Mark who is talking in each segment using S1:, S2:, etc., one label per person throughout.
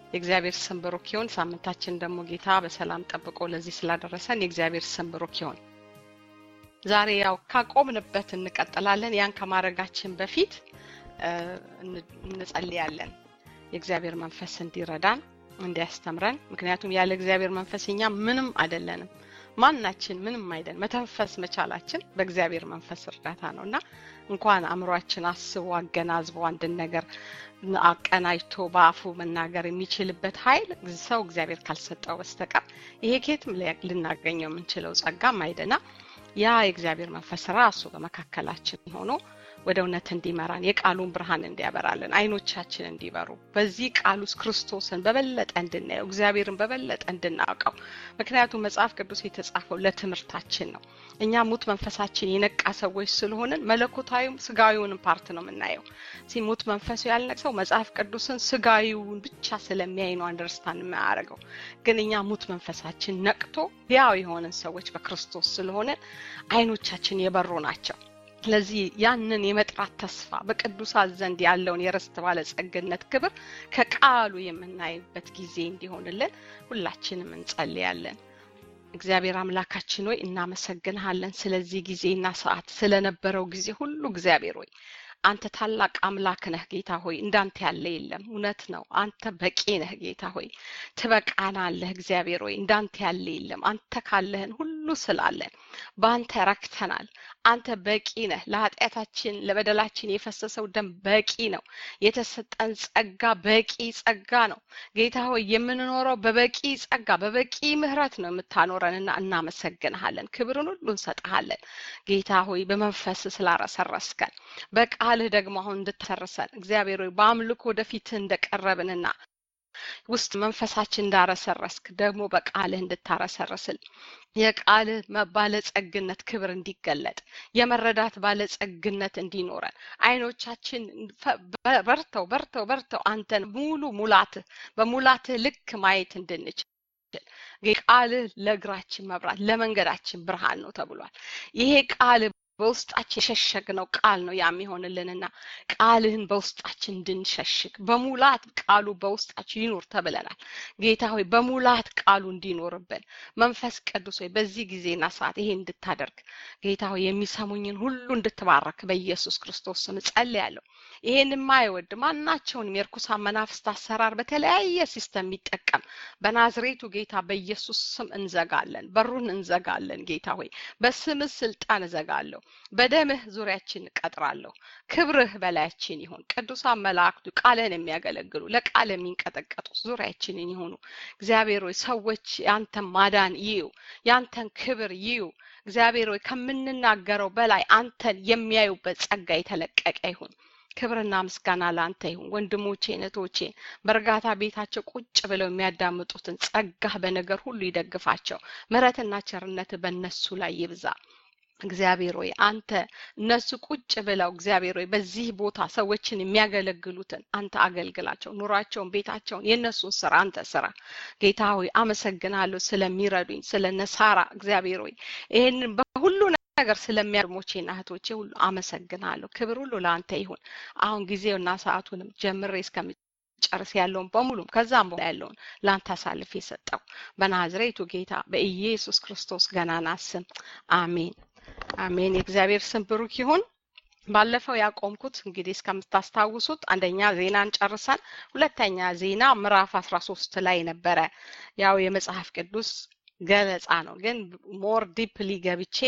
S1: የእግዚአብሔር ስም ብሩክ ይሁን። ሳምንታችን ደግሞ ጌታ በሰላም ጠብቆ ለዚህ ስላደረሰን የእግዚአብሔር ስም ብሩክ ይሁን። ዛሬ ያው ካቆምንበት እንቀጥላለን። ያን ከማድረጋችን በፊት እንጸልያለን። የእግዚአብሔር መንፈስ እንዲረዳን እንዲያስተምረን። ምክንያቱም ያለ እግዚአብሔር መንፈስ እኛ ምንም አይደለንም። ማናችን ምንም አይደል። መተንፈስ መቻላችን በእግዚአብሔር መንፈስ እርዳታ ነው እና እንኳን አእምሯችን አስቦ አገናዝቦ አንድን ነገር አቀናጅቶ በአፉ መናገር የሚችልበት ኃይል ሰው እግዚአብሔር ካልሰጠው በስተቀር ይሄ ኬትም ልናገኘው የምንችለው ጸጋም አይደና ያ የእግዚአብሔር መንፈስ ራሱ በመካከላችን ሆኖ ወደ እውነት እንዲመራን የቃሉን ብርሃን እንዲያበራልን አይኖቻችን እንዲበሩ በዚህ ቃል ውስጥ ክርስቶስን በበለጠ እንድናየው እግዚአብሔርን በበለጠ እንድናውቀው ምክንያቱም መጽሐፍ ቅዱስ የተጻፈው ለትምህርታችን ነው እኛ ሙት መንፈሳችን የነቃ ሰዎች ስለሆንን መለኮታዊም ስጋዊውንም ፓርት ነው የምናየው ሲ ሙት መንፈሱ ያልነቅሰው መጽሐፍ ቅዱስን ስጋዊውን ብቻ ስለሚያይ ነው አንደርስታንድ የማያደርገው ግን እኛ ሙት መንፈሳችን ነቅቶ ያው የሆንን ሰዎች በክርስቶስ ስለሆንን አይኖቻችን የበሩ ናቸው ስለዚህ ያንን የመጥራት ተስፋ በቅዱሳት ዘንድ ያለውን የርስት ባለጸግነት ክብር ከቃሉ የምናይበት ጊዜ እንዲሆንልን ሁላችንም እንጸልያለን። እግዚአብሔር አምላካችን ሆይ እናመሰግንሃለን ስለዚህ ጊዜና ሰዓት ስለነበረው ጊዜ ሁሉ እግዚአብሔር ሆይ አንተ ታላቅ አምላክ ነህ ጌታ ሆይ እንዳንተ ያለ የለም እውነት ነው አንተ በቂ ነህ ጌታ ሆይ ትበቃናለህ እግዚአብሔር ሆይ እንዳንተ ያለ የለም አንተ ካለህን ሁሉ ስላለን በአንተ ረክተናል አንተ በቂ ነህ ለኃጢአታችን ለበደላችን የፈሰሰው ደም በቂ ነው የተሰጠን ጸጋ በቂ ጸጋ ነው ጌታ ሆይ የምንኖረው በበቂ ጸጋ በበቂ ምህረት ነው የምታኖረንና እናመሰግንሃለን ክብርን ሁሉ እንሰጥሃለን ጌታ ሆይ በመንፈስ ስላረሰረስከን በቃልህ ደግሞ አሁን እንድትሰርሰን እግዚአብሔር ሆይ በአምልኮ ወደፊትህ እንደቀረብንና ውስጥ መንፈሳችን እንዳረሰረስክ ደግሞ በቃልህ እንድታረሰርስል የቃልህ ባለጸግነት ክብር እንዲገለጥ የመረዳት ባለጸግነት እንዲኖረን አይኖቻችን በርተው በርተው በርተው አንተን ሙሉ ሙላትህ በሙላትህ ልክ ማየት እንድንችል ቃልህ ለእግራችን መብራት ለመንገዳችን ብርሃን ነው ተብሏል ይሄ ቃል በውስጣችን የሸሸግነው ቃል ነው የሚሆንልንና ቃልህን በውስጣችን እንድንሸሽግ በሙላት ቃሉ በውስጣችን ይኑር ተብለናል ጌታ ሆይ በሙላት ቃሉ እንዲኖርብን መንፈስ ቅዱስ ሆይ በዚህ ጊዜና ሰዓት ይሄ እንድታደርግ ጌታ ሆይ የሚሰሙኝን ሁሉ እንድትባረክ በኢየሱስ ክርስቶስ ስም ጸልያለሁ ይሄን የማይወድ ማናቸውንም የርኩሳን መናፍስት አሰራር በተለያየ ሲስተም የሚጠቀም በናዝሬቱ ጌታ በኢየሱስ ስም እንዘጋለን በሩን እንዘጋለን ጌታ ሆይ በስም ስልጣን እዘጋለሁ በደምህ ዙሪያችን እቀጥራለሁ ክብርህ በላያችን ይሁን ቅዱሳን መላእክቱ ቃልህን የሚያገለግሉ ለቃል የሚንቀጠቀጡ ዙሪያችንን ይሁኑ እግዚአብሔር ሆይ ሰዎች ያንተን ማዳን ይዩ ያንተን ክብር ይዩ እግዚአብሔር ሆይ ከምንናገረው በላይ አንተን የሚያዩበት ጸጋ የተለቀቀ ይሁን ክብርና ምስጋና ለአንተ ይሁን ወንድሞቼ እህቶቼ በእርጋታ ቤታቸው ቁጭ ብለው የሚያዳምጡትን ጸጋህ በነገር ሁሉ ይደግፋቸው ምረትና ቸርነት በእነሱ ላይ ይብዛ እግዚአብሔር ሆይ አንተ እነሱ ቁጭ ብለው እግዚአብሔር ሆይ በዚህ ቦታ ሰዎችን የሚያገለግሉትን አንተ አገልግላቸው ኑሯቸውን ቤታቸውን የእነሱን ስራ አንተ ስራ ጌታ ሆይ አመሰግናለሁ ስለሚረዱኝ ስለ ነሳራ እግዚአብሔር ሆይ ይህንን በሁሉ ነገር ስለሚያድሞቼና እህቶቼ ሁሉ አመሰግናለሁ ክብር ሁሉ ለአንተ ይሁን አሁን ጊዜውና ሰዓቱንም ጀምሬ እስከሚ ጨርስ ያለውን በሙሉም ከዛም በኋላ ያለውን ለአንተ አሳልፍ የሰጠው በናዝሬቱ ጌታ በኢየሱስ ክርስቶስ ገናና ስም አሜን አሜን የእግዚአብሔር ስም ብሩክ ይሁን ባለፈው ያቆምኩት እንግዲህ እስከምታስታውሱት አንደኛ ዜናን ጨርሰን ሁለተኛ ዜና ምዕራፍ አስራ ሶስት ላይ ነበረ ያው የመጽሐፍ ቅዱስ ገለጻ ነው ግን ሞር ዲፕሊ ገብቼ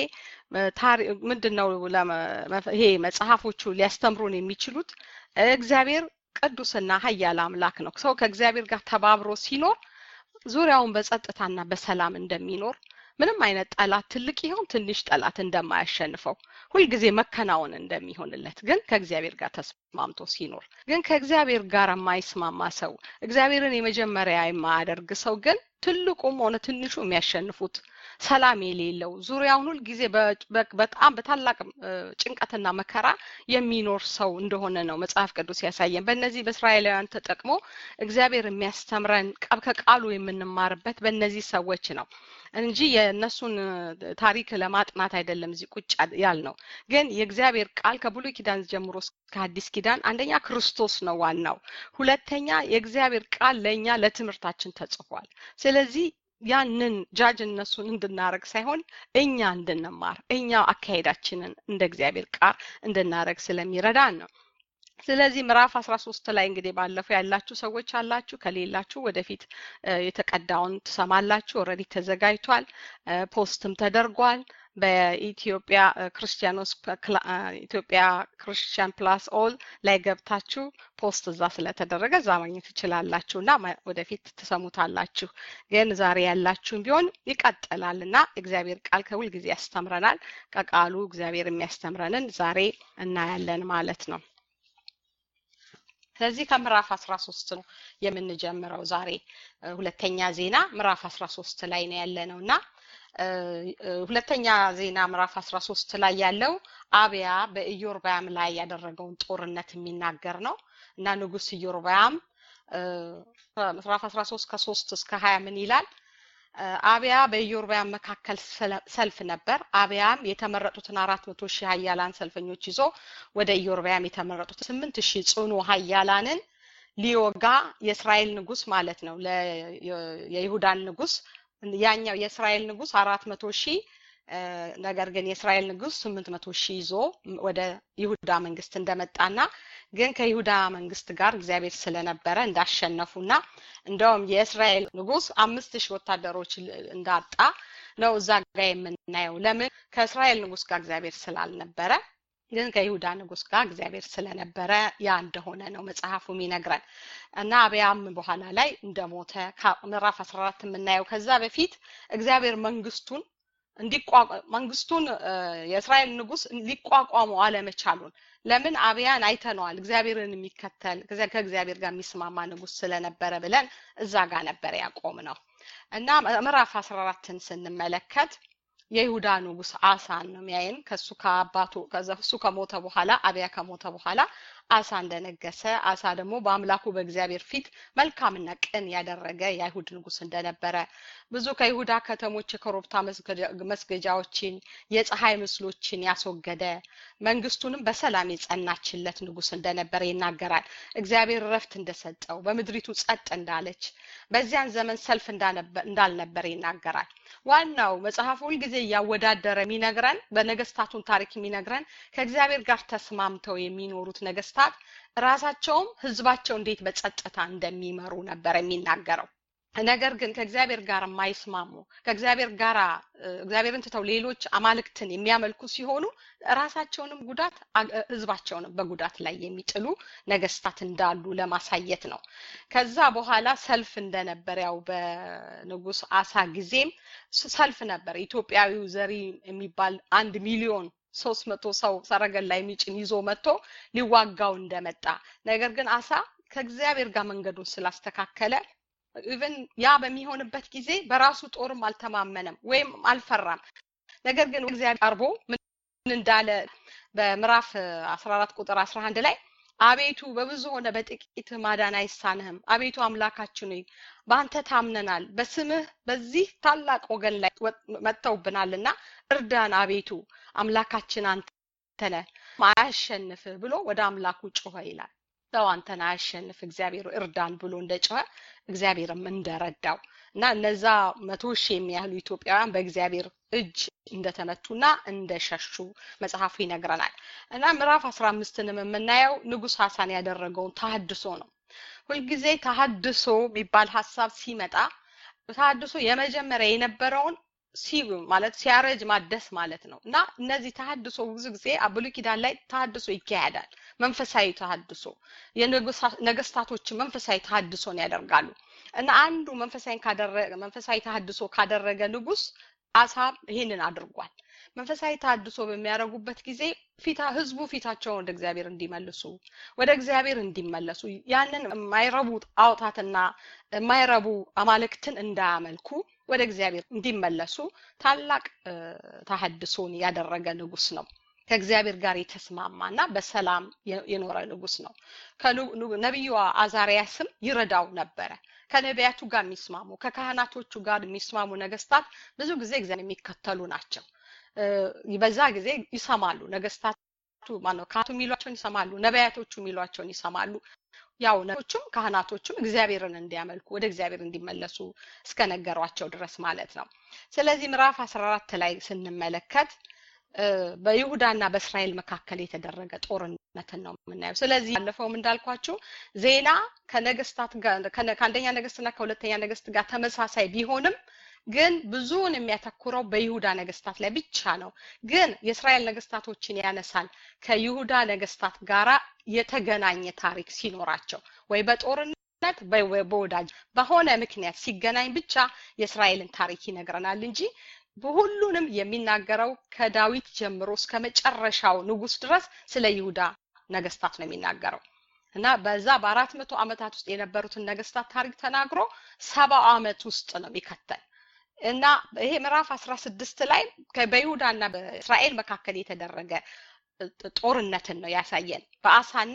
S1: ምንድን ነው ይሄ መጽሐፎቹ ሊያስተምሩን የሚችሉት እግዚአብሔር ቅዱስና ሀያል አምላክ ነው ሰው ከእግዚአብሔር ጋር ተባብሮ ሲኖር ዙሪያውን በጸጥታና በሰላም እንደሚኖር ምንም አይነት ጠላት ትልቅ ይሆን ትንሽ ጠላት እንደማያሸንፈው ሁልጊዜ መከናወን እንደሚሆንለት ግን ከእግዚአብሔር ጋር ተስማምቶ ሲኖር ግን ከእግዚአብሔር ጋር የማይስማማ ሰው እግዚአብሔርን የመጀመሪያ የማያደርግ ሰው ግን ትልቁም ሆነ ትንሹ የሚያሸንፉት ሰላም የሌለው ዙሪያውን ሁል ጊዜ በጣም በታላቅ ጭንቀትና መከራ የሚኖር ሰው እንደሆነ ነው መጽሐፍ ቅዱስ ያሳየን በእነዚህ በእስራኤላውያን ተጠቅሞ እግዚአብሔር የሚያስተምረን ከቃሉ የምንማርበት በእነዚህ ሰዎች ነው እንጂ የእነሱን ታሪክ ለማጥናት አይደለም እዚህ ቁጭ ያልነው። ግን የእግዚአብሔር ቃል ከብሉይ ኪዳን ጀምሮ እስከ አዲስ ኪዳን አንደኛ ክርስቶስ ነው ዋናው፣ ሁለተኛ የእግዚአብሔር ቃል ለእኛ ለትምህርታችን ተጽፏል። ስለዚህ ያንን ጃጅ እነሱን እንድናረግ ሳይሆን እኛ እንድንማር እኛ አካሄዳችንን እንደ እግዚአብሔር ቃል እንድናረግ ስለሚረዳን ነው። ስለዚህ ምዕራፍ አስራ ሶስት ላይ እንግዲህ ባለፈው ያላችሁ ሰዎች አላችሁ፣ ከሌላችሁ ወደፊት የተቀዳውን ትሰማላችሁ። ኦልሬዲ ተዘጋጅቷል፣ ፖስትም ተደርጓል። በኢትዮጵያ ክርስቲያኖስ ኢትዮጵያ ክርስቲያን ፕላስ ኦል ላይ ገብታችሁ ፖስት እዛ ስለተደረገ እዛ ማግኘት ትችላላችሁ እና ወደፊት ትሰሙታላችሁ። ግን ዛሬ ያላችሁም ቢሆን ይቀጥላል እና እግዚአብሔር ቃል ከሁል ጊዜ ያስተምረናል። ከቃሉ እግዚአብሔር የሚያስተምረንን ዛሬ እናያለን ማለት ነው። ስለዚህ ከምዕራፍ አስራ ሶስት ነው የምንጀምረው ዛሬ ሁለተኛ ዜና ምዕራፍ አስራ ሶስት ላይ ነው ያለ ነው እና ሁለተኛ ዜና ምዕራፍ አስራ ሶስት ላይ ያለው አብያ በኢዮርባያም ላይ ያደረገውን ጦርነት የሚናገር ነው እና ንጉስ ኢዮርባያም ምዕራፍ አስራ ሶስት ከሶስት እስከ ሀያ ምን ይላል? አብያ በኢዮርባያም መካከል ሰልፍ ነበር። አብያም የተመረጡትን አራት መቶ ሺህ ሀያላን ሰልፈኞች ይዞ ወደ ኢዮርባያም የተመረጡት ስምንት ሺህ ጽኑ ሀያላንን ሊወጋ የእስራኤል ንጉስ ማለት ነው የይሁዳን ንጉስ ያኛው የእስራኤል ንጉስ አራት መቶ ሺህ ነገር ግን የእስራኤል ንጉስ ስምንት መቶ ሺህ ይዞ ወደ ይሁዳ መንግስት እንደመጣና ግን ከይሁዳ መንግስት ጋር እግዚአብሔር ስለነበረ እንዳሸነፉና እንደውም የእስራኤል ንጉስ አምስት ሺህ ወታደሮች እንዳጣ ነው እዛ ጋር የምናየው። ለምን ከእስራኤል ንጉስ ጋር እግዚአብሔር ስላልነበረ ግን ከይሁዳ ንጉስ ጋር እግዚአብሔር ስለነበረ ያ እንደሆነ ነው መጽሐፉ የሚነግረን እና አብያም በኋላ ላይ እንደሞተ ምዕራፍ 14 የምናየው ከዛ በፊት እግዚአብሔር መንግስቱን መንግስቱን የእስራኤል ንጉስ ሊቋቋመው አለመቻሉን ለምን አብያን አይተነዋል። እግዚአብሔርን የሚከተል ከእግዚአብሔር ጋር የሚስማማ ንጉስ ስለነበረ ብለን እዛ ጋር ነበር ያቆም ነው እና ምዕራፍ 14ን ስንመለከት የይሁዳ ንጉስ አሳን ነው የሚያይን ከሱ ከአባቱ እሱ ከሞተ በኋላ አብያ ከሞተ በኋላ አሳ እንደነገሰ አሳ ደግሞ በአምላኩ በእግዚአብሔር ፊት መልካምና ቅን ያደረገ የአይሁድ ንጉስ እንደነበረ ብዙ ከይሁዳ ከተሞች የኮረብታ መስገጃዎችን የፀሐይ ምስሎችን ያስወገደ መንግስቱንም በሰላም የጸናችለት ንጉስ እንደነበረ ይናገራል። እግዚአብሔር ረፍት እንደሰጠው በምድሪቱ ጸጥ እንዳለች በዚያን ዘመን ሰልፍ እንዳልነበረ ይናገራል። ዋናው መጽሐፉ ሁልጊዜ እያወዳደረ የሚነግረን በነገስታቱን ታሪክ የሚነግረን ከእግዚአብሔር ጋር ተስማምተው የሚኖሩት ነገስታት ራሳቸውም ህዝባቸው እንዴት በጸጥታ እንደሚመሩ ነበር የሚናገረው። ነገር ግን ከእግዚአብሔር ጋር የማይስማሙ ከእግዚአብሔር ጋር እግዚአብሔርን ትተው ሌሎች አማልክትን የሚያመልኩ ሲሆኑ ራሳቸውንም ጉዳት ህዝባቸውንም በጉዳት ላይ የሚጥሉ ነገስታት እንዳሉ ለማሳየት ነው። ከዛ በኋላ ሰልፍ እንደነበር ያው በንጉስ አሳ ጊዜም ሰልፍ ነበር። ኢትዮጵያዊው ዘሪ የሚባል አንድ ሚሊዮን ሶስት መቶ ሰው ሰረገላ የሚጭን ይዞ መጥቶ ሊዋጋው እንደመጣ ነገር ግን አሳ ከእግዚአብሔር ጋር መንገዱን ስላስተካከለ ኢቨን ያ በሚሆንበት ጊዜ በራሱ ጦርም አልተማመነም ወይም አልፈራም። ነገር ግን እግዚአብሔር ቀርቦ ምን እንዳለ በምዕራፍ 14 ቁጥር 11 ላይ አቤቱ በብዙ ሆነ በጥቂት ማዳን አይሳንህም። አቤቱ አምላካችን ሆይ በአንተ ታምነናል፣ በስምህ በዚህ ታላቅ ወገን ላይ መጥተውብናልና እርዳን። አቤቱ አምላካችን አንተ ነህ፣ አያሸንፍህ ብሎ ወደ አምላኩ ጮኸ ይላል። ሰው አንተን አያሸንፍ እግዚአብሔር እርዳን ብሎ እንደጮኸ እግዚአብሔርም እንደረዳው እና እነዛ መቶ ሺህ የሚያህሉ ኢትዮጵያውያን በእግዚአብሔር እጅ እንደተመቱና እንደሸሹ መጽሐፉ ይነግረናል። እና ምዕራፍ አስራ አምስትንም የምናየው ንጉስ ሀሳን ያደረገውን ተሀድሶ ነው። ሁልጊዜ ተሀድሶ የሚባል ሀሳብ ሲመጣ ተሀድሶ የመጀመሪያ የነበረውን ሲ ማለት ሲያረጅ ማደስ ማለት ነው እና እነዚህ ተሀድሶ ብዙ ጊዜ ብሉይ ኪዳን ላይ ተሀድሶ ይካሄዳል። መንፈሳዊ ተሀድሶ የነገስታቶችን መንፈሳዊ ተሀድሶን ያደርጋሉ እና አንዱ መንፈሳዊ ካደረገ መንፈሳዊ ተሀድሶ ካደረገ ንጉስ አሳ ይህንን አድርጓል። መንፈሳዊ ተሀድሶ በሚያደርጉበት ጊዜ ፊታ ህዝቡ ፊታቸውን ወደ እግዚአብሔር እንዲመልሱ ወደ እግዚአብሔር እንዲመለሱ ያንን የማይረቡ ጣዖታትና የማይረቡ አማልክትን እንዳያመልኩ ወደ እግዚአብሔር እንዲመለሱ ታላቅ ተሀድሶን ያደረገ ንጉስ ነው። ከእግዚአብሔር ጋር የተስማማና በሰላም የኖረ ንጉስ ነው። ነቢዩ አዛሪያስም ይረዳው ነበረ። ከነቢያቱ ጋር የሚስማሙ ከካህናቶቹ ጋር የሚስማሙ ነገስታት ብዙ ጊዜ እግዚአብሔር የሚከተሉ ናቸው። በዛ ጊዜ ይሰማሉ። ነገስታቱ ማነው ካህናቱ የሚሏቸውን ይሰማሉ። ነቢያቶቹ የሚሏቸውን ይሰማሉ። ያው ነቢያቶቹም ካህናቶቹም እግዚአብሔርን እንዲያመልኩ ወደ እግዚአብሔር እንዲመለሱ እስከነገሯቸው ድረስ ማለት ነው። ስለዚህ ምዕራፍ አስራ አራት ላይ ስንመለከት በይሁዳና በእስራኤል መካከል የተደረገ ጦርነትን ነው የምናየው። ስለዚህ ባለፈውም እንዳልኳችሁ ዜና ከነገስታት ጋር ከአንደኛ ነገስትና ከሁለተኛ ነገስት ጋር ተመሳሳይ ቢሆንም ግን ብዙውን የሚያተኩረው በይሁዳ ነገስታት ላይ ብቻ ነው። ግን የእስራኤል ነገስታቶችን ያነሳል ከይሁዳ ነገስታት ጋራ የተገናኘ ታሪክ ሲኖራቸው ወይ በጦርነት በወዳጅ በሆነ ምክንያት ሲገናኝ ብቻ የእስራኤልን ታሪክ ይነግረናል እንጂ በሁሉንም የሚናገረው ከዳዊት ጀምሮ እስከ መጨረሻው ንጉስ ድረስ ስለ ይሁዳ ነገስታት ነው የሚናገረው እና በዛ በአራት መቶ ዓመታት ውስጥ የነበሩትን ነገስታት ታሪክ ተናግሮ ሰባው ዓመት ውስጥ ነው የሚከተል እና ይሄ ምዕራፍ አስራ ስድስት ላይ በይሁዳና በእስራኤል መካከል የተደረገ ጦርነትን ነው ያሳየን በአሳና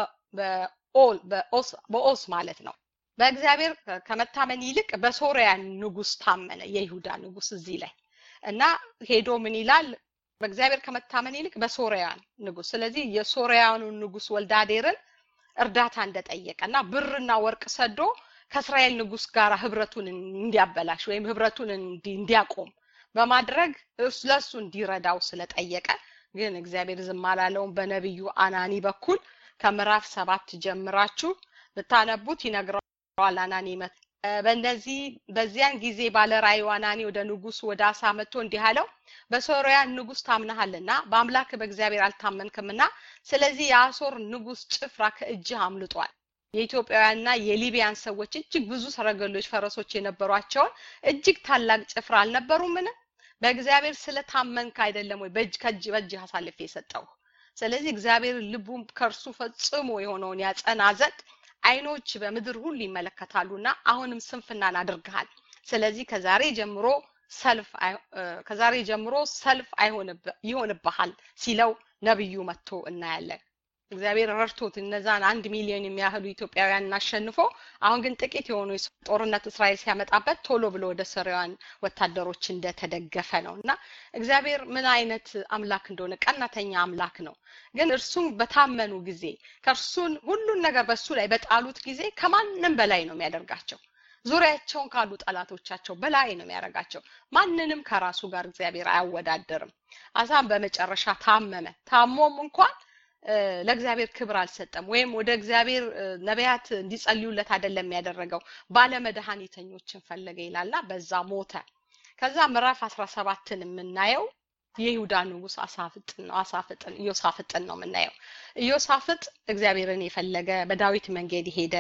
S1: በኦስ ማለት ነው በእግዚአብሔር ከመታመን ይልቅ በሶሪያ ንጉስ ታመነ የይሁዳ ንጉስ እዚህ ላይ እና ሄዶ ምን ይላል በእግዚአብሔር ከመታመን ይልቅ በሶሪያን ንጉስ ስለዚህ የሶሪያኑን ንጉስ ወልዳዴርን እርዳታ እንደጠየቀ እና ብርና ወርቅ ሰዶ ከእስራኤል ንጉስ ጋር ህብረቱን እንዲያበላሽ ወይም ህብረቱን እንዲያቆም በማድረግ ለሱ እንዲረዳው ስለጠየቀ ግን እግዚአብሔር ዝም አላለውም በነቢዩ አናኒ በኩል ከምዕራፍ ሰባት ጀምራችሁ ብታነቡት ይነግረዋል አናኒ በእነዚህ በዚያን ጊዜ ባለ ራእዩ አናኒ ወደ ንጉሱ ወደ አሳ መጥቶ እንዲህ አለው በሶርያ ንጉስ ታምናሃልና በአምላክ በእግዚአብሔር አልታመንክምና ስለዚህ የአሶር ንጉስ ጭፍራ ከእጅህ አምልጧል የኢትዮጵያውያንና የሊቢያን ሰዎች እጅግ ብዙ ሰረገሎች ፈረሶች የነበሯቸውን እጅግ ታላቅ ጭፍራ አልነበሩምን በእግዚአብሔር ስለታመንክ አይደለም ወይ በእጅ ከእጅ በእጅ አሳልፌ የሰጠው ስለዚህ እግዚአብሔር ልቡም ከእርሱ ፈጽሞ የሆነውን ያጸና ዘንድ አይኖች በምድር ሁሉ ይመለከታሉና አሁንም ስንፍናን አድርገሃል ስለዚህ ከዛሬ ጀምሮ ሰልፍ ከዛሬ ጀምሮ ሰልፍ ይሆንብሃል ሲለው ነብዩ መጥቶ እናያለን እግዚአብሔር ረድቶት እነዛን አንድ ሚሊዮን የሚያህሉ ኢትዮጵያውያን አሸንፎ አሁን ግን ጥቂት የሆኑ ጦርነት እስራኤል ሲያመጣበት ቶሎ ብሎ ወደ ሶሪያውያን ወታደሮች እንደተደገፈ ነው እና እግዚአብሔር ምን አይነት አምላክ እንደሆነ ቀናተኛ አምላክ ነው ግን እርሱን በታመኑ ጊዜ ከእርሱን ሁሉን ነገር በሱ ላይ በጣሉት ጊዜ ከማንም በላይ ነው የሚያደርጋቸው ዙሪያቸውን ካሉ ጠላቶቻቸው በላይ ነው የሚያደርጋቸው ማንንም ከራሱ ጋር እግዚአብሔር አያወዳደርም አሳም በመጨረሻ ታመመ ታሞም እንኳን ለእግዚአብሔር ክብር አልሰጠም ወይም ወደ እግዚአብሔር ነቢያት እንዲጸልዩለት አይደለም ያደረገው ባለመድኃኒተኞችን ፈለገ ይላልና በዛ ሞተ ከዛ ምዕራፍ አስራ ሰባትን የምናየው የይሁዳ ንጉስ አሳፍጥን ነው አሳፍጥን ኢዮሳፍጥን ነው የምናየው ኢዮሳፍጥ እግዚአብሔርን የፈለገ በዳዊት መንገድ የሄደ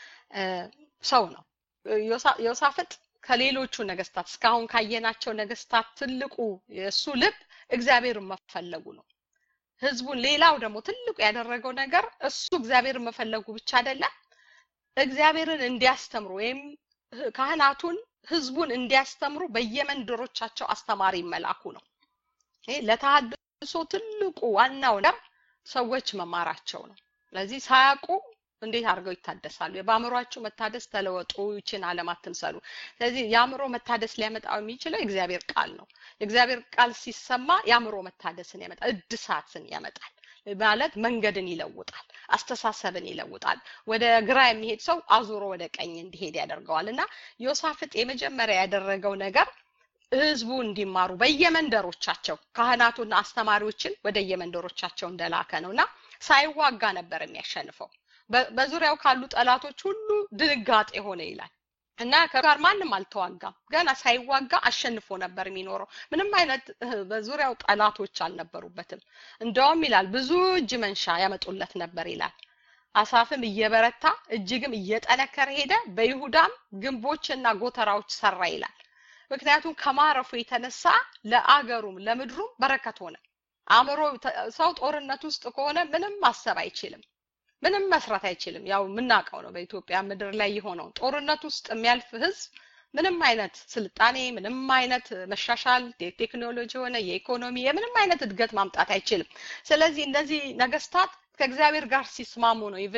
S1: ሰው ነው ኢዮሳፍጥ ከሌሎቹ ነገስታት እስካሁን ካየናቸው ነገስታት ትልቁ የእሱ ልብ እግዚአብሔርን መፈለጉ ነው ህዝቡን ሌላው ደግሞ ትልቁ ያደረገው ነገር እሱ እግዚአብሔርን መፈለጉ ብቻ አይደለም እግዚአብሔርን እንዲያስተምሩ ወይም ካህናቱን ህዝቡን እንዲያስተምሩ በየመንደሮቻቸው አስተማሪ መላኩ ነው ይሄ ለተሃድሶ ትልቁ ዋናው ነገር ሰዎች መማራቸው ነው ስለዚህ ሳያውቁ እንዴት አድርገው ይታደሳሉ በአእምሯችሁ መታደስ ተለወጡ ይችን አለም አትምሰሉ ስለዚህ የአእምሮ መታደስ ሊያመጣው የሚችለው የእግዚአብሔር ቃል ነው የእግዚአብሔር ቃል ሲሰማ የአእምሮ መታደስን ያመጣል እድሳትን ያመጣል ማለት መንገድን ይለውጣል አስተሳሰብን ይለውጣል ወደ ግራ የሚሄድ ሰው አዙሮ ወደ ቀኝ እንዲሄድ ያደርገዋል እና ዮሳፍጥ የመጀመሪያ ያደረገው ነገር ህዝቡ እንዲማሩ በየመንደሮቻቸው ካህናቱና አስተማሪዎችን ወደ የመንደሮቻቸው እንደላከ ነው እና ሳይዋጋ ነበር የሚያሸንፈው በዙሪያው ካሉ ጠላቶች ሁሉ ድንጋጤ ሆነ ይላል እና ከጋር ማንም አልተዋጋም ገና ሳይዋጋ አሸንፎ ነበር የሚኖረው ምንም አይነት በዙሪያው ጠላቶች አልነበሩበትም እንደውም ይላል ብዙ እጅ መንሻ ያመጡለት ነበር ይላል አሳፍም እየበረታ እጅግም እየጠነከረ ሄደ በይሁዳም ግንቦችና ጎተራዎች ሰራ ይላል ምክንያቱም ከማረፉ የተነሳ ለአገሩም ለምድሩም በረከት ሆነ አእምሮ ሰው ጦርነት ውስጥ ከሆነ ምንም ማሰብ አይችልም ምንም መስራት አይችልም ያው የምናውቀው ነው በኢትዮጵያ ምድር ላይ የሆነው ጦርነት ውስጥ የሚያልፍ ህዝብ ምንም አይነት ስልጣኔ ምንም አይነት መሻሻል ቴክኖሎጂ ሆነ የኢኮኖሚ የምንም አይነት እድገት ማምጣት አይችልም ስለዚህ እነዚህ ነገስታት ከእግዚአብሔር ጋር ሲስማሙ ነው ኢቭን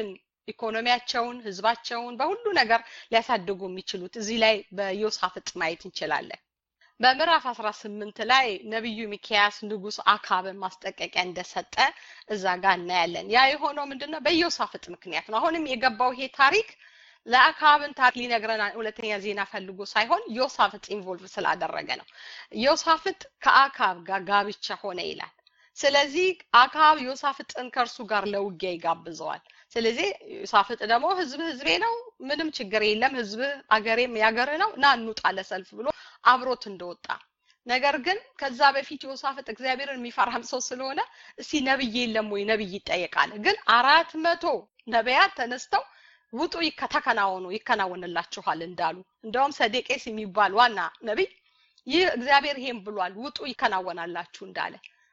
S1: ኢኮኖሚያቸውን፣ ህዝባቸውን በሁሉ ነገር ሊያሳድጉ የሚችሉት እዚህ ላይ በዮሳፍጥ ማየት እንችላለን። በምዕራፍ 18 ላይ ነቢዩ ሚኪያስ ንጉስ አካብን ማስጠንቀቂያ እንደሰጠ እዛ ጋር እናያለን። ያ የሆነው ምንድነው? በዮሳፍጥ ምክንያት ነው። አሁንም የገባው ይሄ ታሪክ ለአካብን ታሪክ ሊነግረን ሁለተኛ ዜና ፈልጎ ሳይሆን ዮሳፍጥ ኢንቮልቭ ስላደረገ ነው። ዮሳፍጥ ከአካብ ጋር ጋብቻ ሆነ ይላል። ስለዚህ አካብ ዮሳፍጥን ከእርሱ ጋር ለውጊያ ይጋብዘዋል። ስለዚህ ዮሳፍጥ ደግሞ ህዝብ ህዝቤ ነው፣ ምንም ችግር የለም፣ ህዝብ አገሬም ያገር ነው፣ ና እንውጣ ለሰልፍ ብሎ አብሮት እንደወጣ ነገር ግን ከዛ በፊት ዮሳፍጥ እግዚአብሔርን የሚፈራም ሰው ስለሆነ እስቲ ነብይ የለም ወይ ነብይ ይጠየቃል። ግን አራት መቶ ነቢያት ተነስተው ውጡ ተከናወኑ ይከናወንላችኋል እንዳሉ እንደውም ሰዴቄስ የሚባል ዋና ነቢይ ይህ እግዚአብሔር ይሄን ብሏል ውጡ ይከናወናላችሁ እንዳለ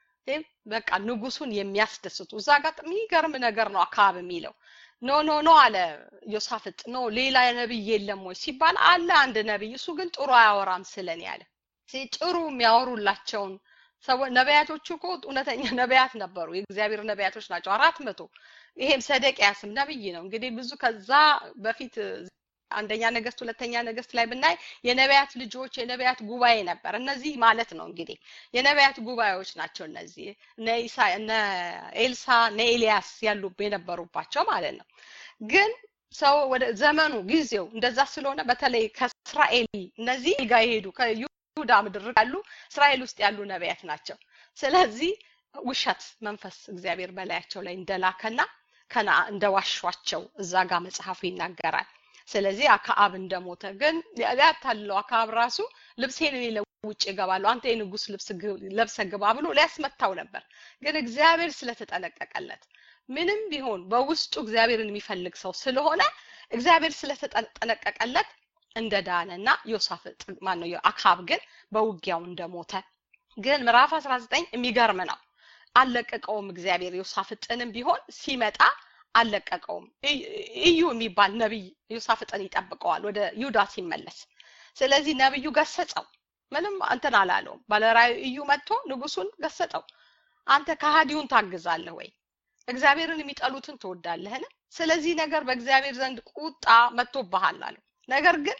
S1: በቃ ንጉሱን የሚያስደስቱ እዛ ጋር የሚገርም ነገር ነው አካባቢ የሚለው ኖ ኖ ኖ አለ ዮሳፍጥ ኖ ሌላ ነብይ የለም ወይ ሲባል አለ አንድ ነብይ እሱ ግን ጥሩ አያወራም ስለኔ ያለ ጥሩ የሚያወሩላቸውን ሰዎች ነቢያቶቹ እኮ እውነተኛ ነቢያት ነበሩ የእግዚአብሔር ነቢያቶች ናቸው አራት መቶ ይሄም ሰደቅያስም ነብይ ነው እንግዲህ ብዙ ከዛ በፊት አንደኛ ነገስት ሁለተኛ ነገስት ላይ ብናይ የነቢያት ልጆች የነቢያት ጉባኤ ነበር እነዚህ ማለት ነው እንግዲህ የነቢያት ጉባኤዎች ናቸው እነዚህ እነ ኢሳ እነ ኤልሳ እነ ኤልያስ ያሉ የነበሩባቸው ማለት ነው ግን ሰው ወደ ዘመኑ ጊዜው እንደዛ ስለሆነ በተለይ ከእስራኤል እነዚህ ጋር የሄዱ ከይሁዳ ምድር ያሉ እስራኤል ውስጥ ያሉ ነቢያት ናቸው ስለዚህ ውሸት መንፈስ እግዚአብሔር በላያቸው ላይ እንደላከና ከና እንደዋሿቸው እዛ ጋር መጽሐፉ ይናገራል ስለዚህ አክዓብ እንደሞተ ግን ሊያታልለው አክዓብ ራሱ ልብሴን እኔ ውጭ እገባለሁ አንተ የንጉስ ልብስ ለብሰ ግባ ብሎ ሊያስመታው ነበር ግን እግዚአብሔር ስለተጠነቀቀለት ምንም ቢሆን በውስጡ እግዚአብሔርን የሚፈልግ ሰው ስለሆነ እግዚአብሔር ስለተጠነቀቀለት እንደዳነና ዮሳፍጥ ማነው አክዓብ ግን በውጊያው እንደሞተ ግን ምዕራፍ 19 የሚገርም ነው አልለቀቀውም እግዚአብሔር ዮሳፍጥንም ቢሆን ሲመጣ አልለቀቀውም እዩ የሚባል ነቢይ ዮሳፍጥን ይጠብቀዋል ወደ ይሁዳ ሲመለስ ስለዚህ ነብዩ ገሰጸው ምንም እንትን አላለውም ባለራዩ እዩ መጥቶ ንጉሱን ገሰጠው አንተ ከሃዲውን ታግዛለህ ወይ እግዚአብሔርን የሚጠሉትን ትወዳለህን ስለዚህ ነገር በእግዚአብሔር ዘንድ ቁጣ መጥቶብሃል አለው ነገር ግን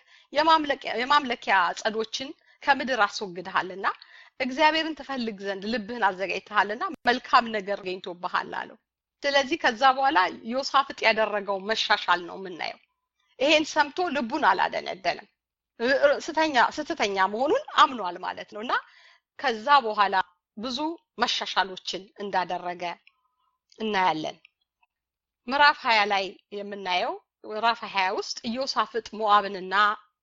S1: የማምለኪያ ጸዶችን ከምድር አስወግድሃልና እግዚአብሔርን ትፈልግ ዘንድ ልብህን አዘጋጅተሃልና መልካም ነገር ገኝቶብሃል አለው ስለዚህ ከዛ በኋላ ዮሳፍጥ ያደረገው መሻሻል ነው የምናየው ይሄን ሰምቶ ልቡን አላደነደንም ስተኛ ስትተኛ መሆኑን አምኗል ማለት ነው እና ከዛ በኋላ ብዙ መሻሻሎችን እንዳደረገ እናያለን ምዕራፍ ሀያ ላይ የምናየው ምዕራፍ ሀያ ውስጥ ኢዮሳፍጥ ሞአብንና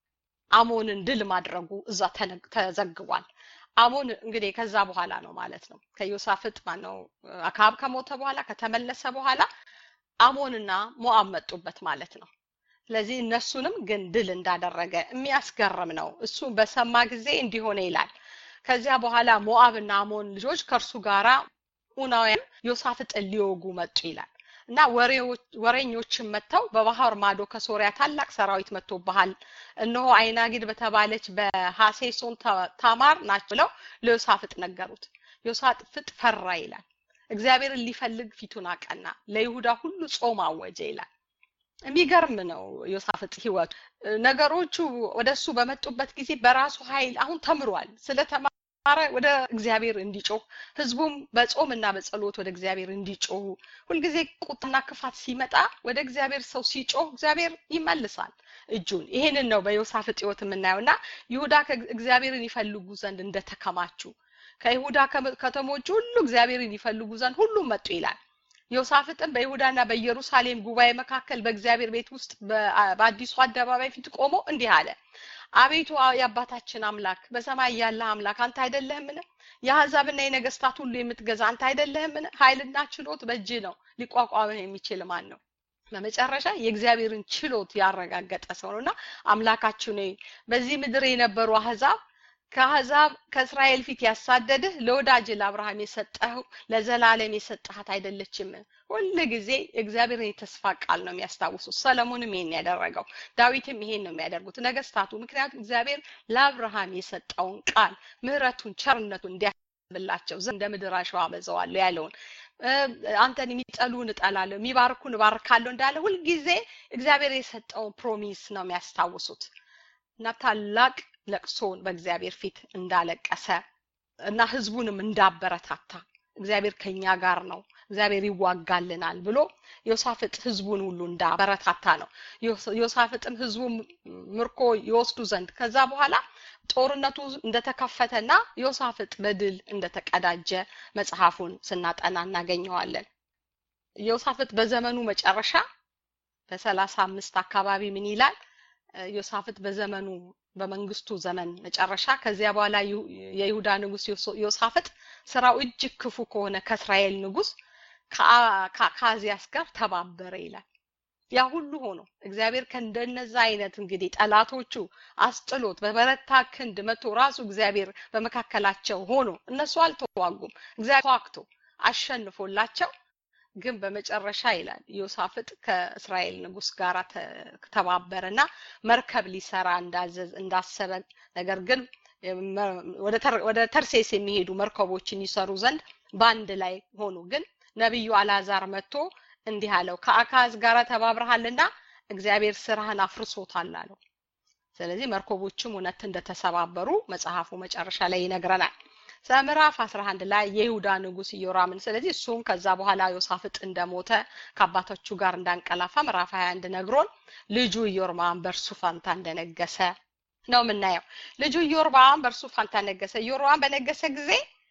S1: አሞንን ድል ማድረጉ እዛ ተዘግቧል አሞን እንግዲህ ከዛ በኋላ ነው ማለት ነው ከዮሳፍጥ ማነው አካብ ከሞተ በኋላ ከተመለሰ በኋላ አሞንና ሞአብ መጡበት ማለት ነው ስለዚህ እነሱንም ግን ድል እንዳደረገ የሚያስገርም ነው እሱ በሰማ ጊዜ እንዲሆነ ይላል ከዚያ በኋላ ሞአብ እና አሞን ልጆች ከእርሱ ጋራ ኡናውያን ዮሳፍጥን ሊወጉ መጡ ይላል እና ወሬኞችን መጥተው በባህር ማዶ ከሶሪያ ታላቅ ሰራዊት መጥቶብሃል እነሆ አይናጊድ በተባለች በሐሴሶን ታማር ናቸው ብለው ለዮሳፍጥ ነገሩት ዮሳፍጥ ፈራ ይላል እግዚአብሔርን ሊፈልግ ፊቱን አቀና ለይሁዳ ሁሉ ጾም አወጀ ይላል የሚገርም ነው ዮሳፍጥ ህይወቱ ነገሮቹ ወደሱ በመጡበት ጊዜ በራሱ ኃይል አሁን ተምሯል ስለተማረ ወደ እግዚአብሔር እንዲጮህ ህዝቡም በጾምና በጸሎት ወደ እግዚአብሔር እንዲጮሁ ሁልጊዜ ቁጣና ክፋት ሲመጣ ወደ እግዚአብሔር ሰው ሲጮህ እግዚአብሔር ይመልሳል እጁን ይሄንን ነው በዮሳፍጥ ህይወት የምናየው እና ይሁዳ እግዚአብሔርን ይፈልጉ ዘንድ እንደተከማቹ ከይሁዳ ከተሞች ሁሉ እግዚአብሔርን ይፈልጉ ዘንድ ሁሉም መጡ ይላል ዮሳፍጥም በይሁዳና በኢየሩሳሌም ጉባኤ መካከል በእግዚአብሔር ቤት ውስጥ በአዲሱ አደባባይ ፊት ቆሞ እንዲህ አለ አቤቱ የአባታችን አምላክ በሰማይ ያለ አምላክ አንተ አይደለህምን የአሕዛብና የነገስታት ሁሉ የምትገዛ አንተ አይደለህምን ኃይልና ችሎት በእጅ ነው ሊቋቋምህ የሚችል ማን ነው በመጨረሻ የእግዚአብሔርን ችሎት ያረጋገጠ ሰው ነውና አምላካችሁ ነ በዚህ ምድር የነበሩ አህዛብ ከአህዛብ ከእስራኤል ፊት ያሳደድህ ለወዳጅ ለአብርሃም የሰጠው ለዘላለም የሰጠሃት አይደለችም ሁል ጊዜ እግዚአብሔርን የተስፋ ቃል ነው የሚያስታውሱት ሰለሞንም ይሄን ያደረገው ዳዊትም ይሄን ነው የሚያደርጉት ነገስታቱ ምክንያቱም እግዚአብሔር ለአብርሃም የሰጠውን ቃል ምህረቱን ቸርነቱን እንዲያስብላቸው እንደ ምድር አሸዋ በዘዋለሁ ያለውን አንተን የሚጠሉን እጠላለሁ የሚባርኩን እባርካለሁ እንዳለ ሁልጊዜ እግዚአብሔር የሰጠውን ፕሮሚስ ነው የሚያስታውሱት እና ታላቅ ለቅሶን በእግዚአብሔር ፊት እንዳለቀሰ እና ህዝቡንም እንዳበረታታ እግዚአብሔር ከኛ ጋር ነው እግዚአብሔር ይዋጋልናል ብሎ ዮሳፍጥ ህዝቡን ሁሉ እንዳበረታታ ነው ዮሳፍጥም ህዝቡ ምርኮ ይወስዱ ዘንድ ከዛ በኋላ ጦርነቱ እንደተከፈተና ዮሳፍጥ በድል እንደተቀዳጀ መጽሐፉን ስናጠና እናገኘዋለን ዮሳፍጥ በዘመኑ መጨረሻ በሰላሳ አምስት አካባቢ ምን ይላል ዮሳፍጥ በዘመኑ በመንግስቱ ዘመን መጨረሻ ከዚያ በኋላ የይሁዳ ንጉስ ዮሳፍጥ ስራው እጅግ ክፉ ከሆነ ከእስራኤል ንጉስ ከአካዚያስ ጋር ተባበረ ይላል ያ ሁሉ ሆኖ እግዚአብሔር ከእንደነዛ አይነት እንግዲህ ጠላቶቹ አስጥሎት በበረታ ክንድ መቶ ራሱ እግዚአብሔር በመካከላቸው ሆኖ እነሱ አልተዋጉም እግዚአብሔር ተዋግቶ አሸንፎላቸው ግን በመጨረሻ ይላል ዮሳፍጥ ከእስራኤል ንጉስ ጋር ተባበረና መርከብ ሊሰራ እንዳዘዝ እንዳሰበ ነገር ግን ወደ ተርሴስ የሚሄዱ መርከቦችን ይሰሩ ዘንድ በአንድ ላይ ሆኑ ግን ነቢዩ አላዛር መጥቶ እንዲህ አለው ከአካዝ ጋር ተባብረሃልና እግዚአብሔር ስራህን አፍርሶታል አለው ስለዚህ መርከቦችም እውነት እንደተሰባበሩ መጽሐፉ መጨረሻ ላይ ይነግረናል ምዕራፍ 11 ላይ የይሁዳ ንጉስ ኢዮራምን ስለዚህ እሱም ከዛ በኋላ ዮሳፍጥ እንደሞተ ከአባቶቹ ጋር እንዳንቀላፋ ምዕራፍ 21 ነግሮን ልጁ ኢዮርባም በእርሱ ፋንታ እንደነገሰ ነው የምናየው ልጁ ኢዮርባም በእርሱ ፋንታ ነገሰ ኢዮርባም በነገሰ ጊዜ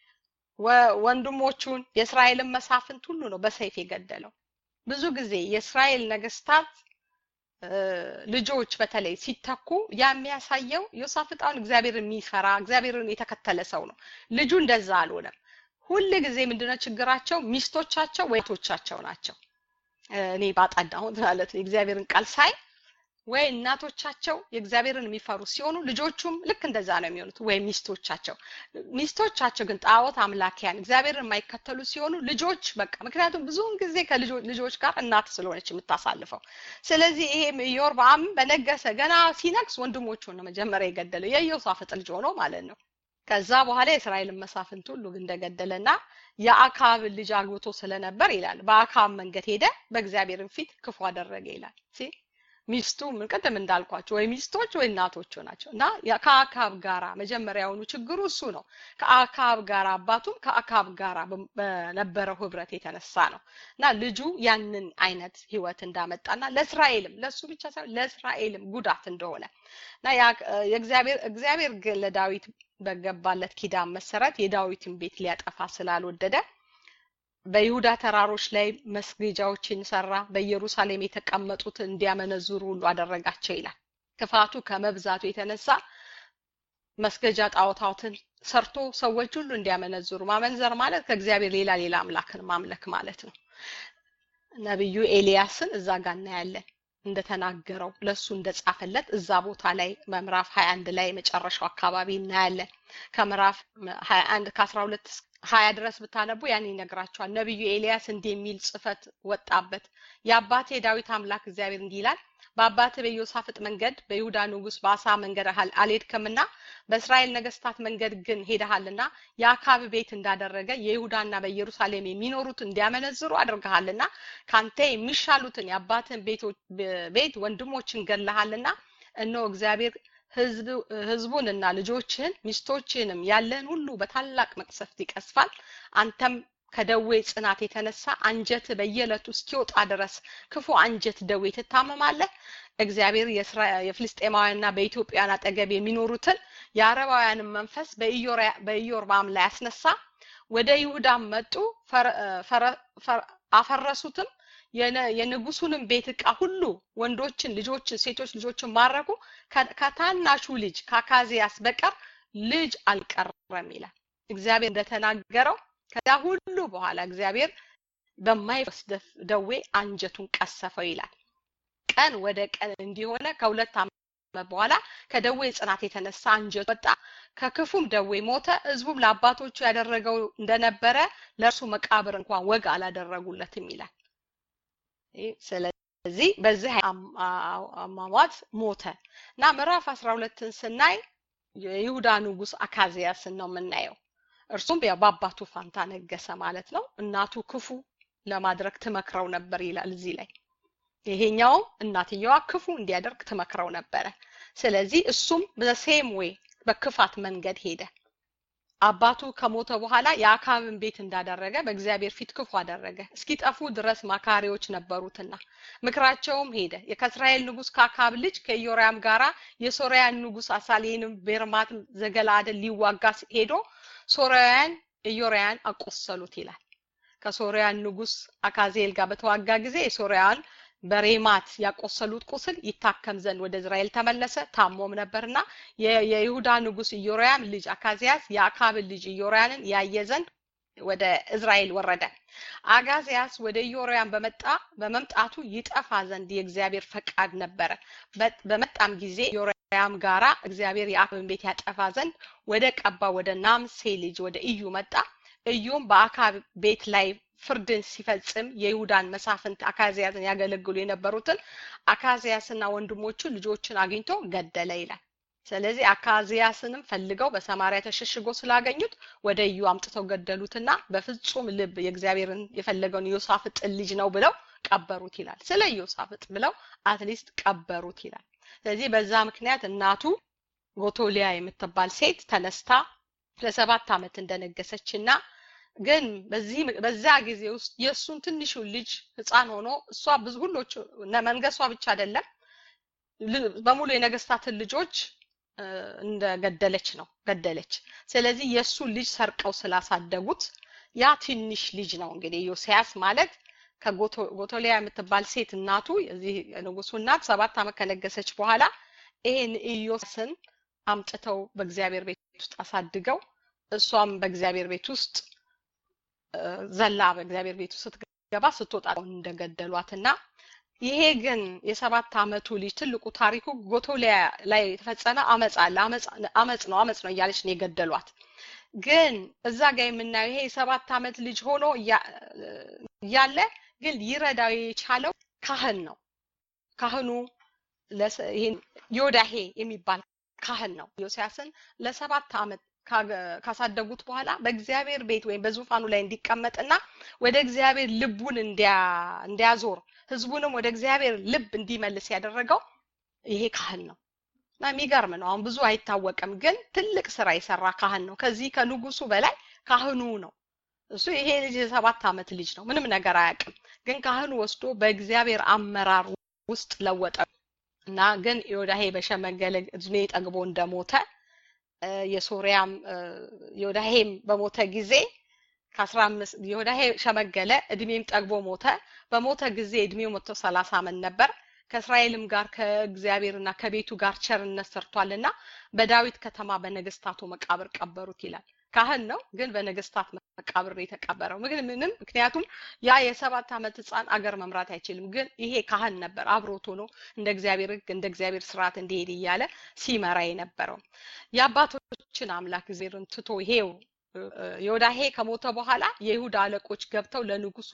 S1: ወንድሞቹን የእስራኤልን መሳፍንት ሁሉ ነው በሰይፍ የገደለው ብዙ ጊዜ የእስራኤል ነገስታት ልጆች በተለይ ሲተኩ ያ የሚያሳየው ዮሳፍጣውን እግዚአብሔር የሚፈራ እግዚአብሔርን የተከተለ ሰው ነው ልጁ እንደዛ አልሆነም ሁል ጊዜ ምንድነው ችግራቸው ሚስቶቻቸው ወይቶቻቸው ናቸው እኔ ባጠናሁት ማለት ነው የእግዚአብሔርን ቃል ሳይ ወይ እናቶቻቸው የእግዚአብሔርን የሚፈሩ ሲሆኑ ልጆቹም ልክ እንደዛ ነው የሚሆኑት ወይ ሚስቶቻቸው ሚስቶቻቸው ግን ጣዖት አምላኪያን እግዚአብሔርን የማይከተሉ ሲሆኑ ልጆች በቃ ምክንያቱም ብዙውን ጊዜ ከልጆች ጋር እናት ስለሆነች የምታሳልፈው ስለዚህ ይሄ ኢዮርብዓም በነገሰ ገና ሲነግስ ወንድሞቹን ነው መጀመሪያ የገደለው የኢዮሳፍጥ ልጅ ሆኖ ማለት ነው ከዛ በኋላ የእስራኤልን መሳፍንት ሁሉ እንደገደለና የአካብ ልጅ አግብቶ ስለነበር ይላል በአካብ መንገድ ሄደ በእግዚአብሔርን ፊት ክፉ አደረገ ይላል ሚስቱ ምን ቅድም እንዳልኳቸው ወይ ሚስቶች ወይ እናቶቹ ናቸው እና ከአካብ ጋራ መጀመሪያውኑ ችግሩ እሱ ነው ከአካብ ጋራ አባቱም ከአካብ ጋራ በነበረው ህብረት የተነሳ ነው እና ልጁ ያንን አይነት ህይወት እንዳመጣና ለእስራኤልም ለእሱ ብቻ ሳይሆን ለእስራኤልም ጉዳት እንደሆነ እና የእግዚአብሔር እግዚአብሔር ግን ለዳዊት በገባለት ኪዳን መሰረት የዳዊትን ቤት ሊያጠፋ ስላልወደደ በይሁዳ ተራሮች ላይ መስገጃዎችን ሰራ በኢየሩሳሌም የተቀመጡት እንዲያመነዝሩ ሁሉ አደረጋቸው ይላል ክፋቱ ከመብዛቱ የተነሳ መስገጃ ጣዖታትን ሰርቶ ሰዎች ሁሉ እንዲያመነዝሩ ማመንዘር ማለት ከእግዚአብሔር ሌላ ሌላ አምላክን ማምለክ ማለት ነው ነብዩ ኤልያስን እዛ ጋር እናያለን እንደተናገረው ለሱ እንደጻፈለት እዛ ቦታ ላይ ምዕራፍ 21 ላይ መጨረሻው አካባቢ እናያለን ከምዕራፍ 21 ከ12 ሀያ ድረስ ብታነቡ ያን ይነግራቸዋል ነቢዩ ኤልያስ እንዲህ የሚል ጽፈት ወጣበት የአባቴ ዳዊት አምላክ እግዚአብሔር እንዲህ ይላል በአባት በኢዮሳፍጥ መንገድ በይሁዳ ንጉስ በአሳ መንገድ አልሄድክምና በእስራኤል ነገስታት መንገድ ግን ሄደሃልና የአካብ ቤት እንዳደረገ የይሁዳና በኢየሩሳሌም የሚኖሩት እንዲያመነዝሩ አድርገሃልና ካንተ የሚሻሉትን የአባትን ቤት ወንድሞችን ገለሃልና እነሆ እግዚአብሔር ህዝቡንና ልጆችህን ሚስቶችህንም ያለህን ሁሉ በታላቅ መቅሰፍት ይቀስፋል አንተም ከደዌ ጽናት የተነሳ አንጀት በየዕለቱ እስኪወጣ ድረስ ክፉ አንጀት ደዌ ትታመማለህ እግዚአብሔር የፍልስጤማውያንና በኢትዮጵያን አጠገብ የሚኖሩትን የአረባውያንን መንፈስ በኢዮርባም ላይ ያስነሳ ወደ ይሁዳም መጡ አፈረሱትም የንጉሱንም ቤት እቃ ሁሉ ወንዶችን ልጆችን ሴቶች ልጆችን ማረኩ ከታናሹ ልጅ ከአካዚያስ በቀር ልጅ አልቀረም ይላል እግዚአብሔር እንደተናገረው ከዚያ ሁሉ በኋላ እግዚአብሔር በማይወስድ ደዌ አንጀቱን ቀሰፈው ይላል ቀን ወደ ቀን እንዲሆነ ከሁለት ዓመት በኋላ ከደዌ ጽናት የተነሳ አንጀቱ ወጣ ከክፉም ደዌ ሞተ ህዝቡም ለአባቶቹ ያደረገው እንደነበረ ለእርሱ መቃብር እንኳን ወግ አላደረጉለትም ይላል ስለዚህ በዚህ አሟሟት ሞተ እና ምዕራፍ አስራ ሁለትን ስናይ የይሁዳ ንጉስ አካዚያስን ነው የምናየው እርሱም በአባቱ ፋንታ ነገሰ ማለት ነው። እናቱ ክፉ ለማድረግ ትመክረው ነበር ይላል እዚህ ላይ። ይሄኛውም እናትየዋ ክፉ እንዲያደርግ ትመክረው ነበረ። ስለዚህ እሱም በሴም ዌይ በክፋት መንገድ ሄደ። አባቱ ከሞተ በኋላ የአካብን ቤት እንዳደረገ በእግዚአብሔር ፊት ክፉ አደረገ። እስኪጠፉ ድረስ ማካሪዎች ነበሩትና ምክራቸውም ሄደ። ከእስራኤል ንጉስ ከአካብ ልጅ ከኢዮራም ጋራ የሶርያን ንጉስ አሳሌንም ቤርማት ዘገላአድን ሊዋጋ ሄዶ ሶርያውያን ኢዮራያን አቆሰሉት ይላል። ከሶርያን ንጉስ አካዜል ጋር በተዋጋ ጊዜ የሶርያን በሬማት ያቆሰሉት ቁስል ይታከም ዘንድ ወደ እስራኤል ተመለሰ። ታሞም ነበርና የይሁዳ ንጉስ ኢዮራያም ልጅ አካዚያስ የአካብን ልጅ ኢዮራያንን ያየ ዘንድ ወደ እስራኤል ወረደ። አጋዚያስ ወደ ኢዮራያም በመጣ በመምጣቱ ይጠፋ ዘንድ የእግዚአብሔር ፈቃድ ነበረ። በመጣም ጊዜ ኢዮራያም ጋራ እግዚአብሔር የአካብን ቤት ያጠፋ ዘንድ ወደ ቀባ ወደ ናምሴ ልጅ ወደ እዩ መጣ። እዩም በአካብ ቤት ላይ ፍርድን ሲፈጽም የይሁዳን መሳፍንት አካዚያስን ያገለግሉ የነበሩትን አካዚያስና ወንድሞቹ ልጆችን አግኝቶ ገደለ ይላል። ስለዚህ አካዚያስንም ፈልገው በሰማሪያ ተሸሽጎ ስላገኙት ወደ እዩ አምጥተው ገደሉትና በፍጹም ልብ የእግዚአብሔርን የፈለገውን ዮሳፍጥን ልጅ ነው ብለው ቀበሩት ይላል። ስለ ዮሳፍጥ ብለው አትሊስት ቀበሩት ይላል። ስለዚህ በዛ ምክንያት እናቱ ጎቶሊያ የምትባል ሴት ተነስታ ለሰባት ዓመት እንደነገሰችና ግን በዚህ በዛ ጊዜ ውስጥ የእሱን ትንሹን ልጅ ህፃን ሆኖ እሷ ብዙ ሁሎቹ መንገሷ ብቻ አይደለም በሙሉ የነገስታትን ልጆች እንደገደለች ነው ገደለች። ስለዚህ የእሱን ልጅ ሰርቀው ስላሳደጉት ያ ትንሽ ልጅ ነው እንግዲህ ዮሲያስ ማለት ከጎቶሊያ የምትባል ሴት እናቱ የዚህ ንጉሱ እናት ሰባት ዓመት ከነገሰች በኋላ ይሄን ኢዮስን አምጥተው በእግዚአብሔር ቤት ውስጥ አሳድገው እሷም በእግዚአብሔር ቤት ውስጥ ዘላ በእግዚአብሔር ቤት ውስጥ ስትገባ ስትወጣ እንደገደሏትና ይሄ ግን የሰባት ዓመቱ ልጅ ትልቁ ታሪኩ ጎቶሊያ ላይ የተፈጸመ አመፅ አለ። አመፅ ነው አመፅ ነው እያለች ነው የገደሏት። ግን እዛ ጋር የምናየው ይሄ የሰባት ዓመት ልጅ ሆኖ እያለ ግን ሊረዳው የቻለው ካህን ነው። ካህኑ ይሄን ዮዳሄ የሚባል ካህን ነው። ዮሲያስን ለሰባት ዓመት ካሳደጉት በኋላ በእግዚአብሔር ቤት ወይም በዙፋኑ ላይ እንዲቀመጥና ወደ እግዚአብሔር ልቡን እንዲያዞር ህዝቡንም ወደ እግዚአብሔር ልብ እንዲመልስ ያደረገው ይሄ ካህን ነው እና የሚገርም ነው። አሁን ብዙ አይታወቅም፣ ግን ትልቅ ስራ የሰራ ካህን ነው። ከዚህ ከንጉሱ በላይ ካህኑ ነው። እሱ ይሄ ልጅ የሰባት ዓመት ልጅ ነው፣ ምንም ነገር አያውቅም። ግን ካህኑ ወስዶ በእግዚአብሔር አመራር ውስጥ ለወጠ እና ግን ዮዳሄ በሸመገለ እድሜ ጠግቦ እንደሞተ የሶሪያም ዮዳሄም በሞተ ጊዜ ከአስራ አምስት ዮዳሄ ሸመገለ እድሜም ጠግቦ ሞተ። በሞተ ጊዜ እድሜው መቶ ሰላሳ ዓመት ነበር። ከእስራኤልም ጋር ከእግዚአብሔርና ከቤቱ ጋር ቸርነት ሰርቷልና በዳዊት ከተማ በነገስታቱ መቃብር ቀበሩት ይላል። ካህን ነው ግን በነገስታት መቃብር የተቀበረው ምንም ምክንያቱም ያ የሰባት ዓመት ህፃን አገር መምራት አይችልም። ግን ይሄ ካህን ነበር አብሮት ሆኖ እንደ እግዚአብሔር ህግ እንደ እግዚአብሔር ስርዓት እንዲሄድ እያለ ሲመራ የነበረው የአባቶችን አምላክ እግዚአብሔርን ትቶ ይሄው ዮዳሄ ከሞተ በኋላ የይሁዳ አለቆች ገብተው ለንጉሱ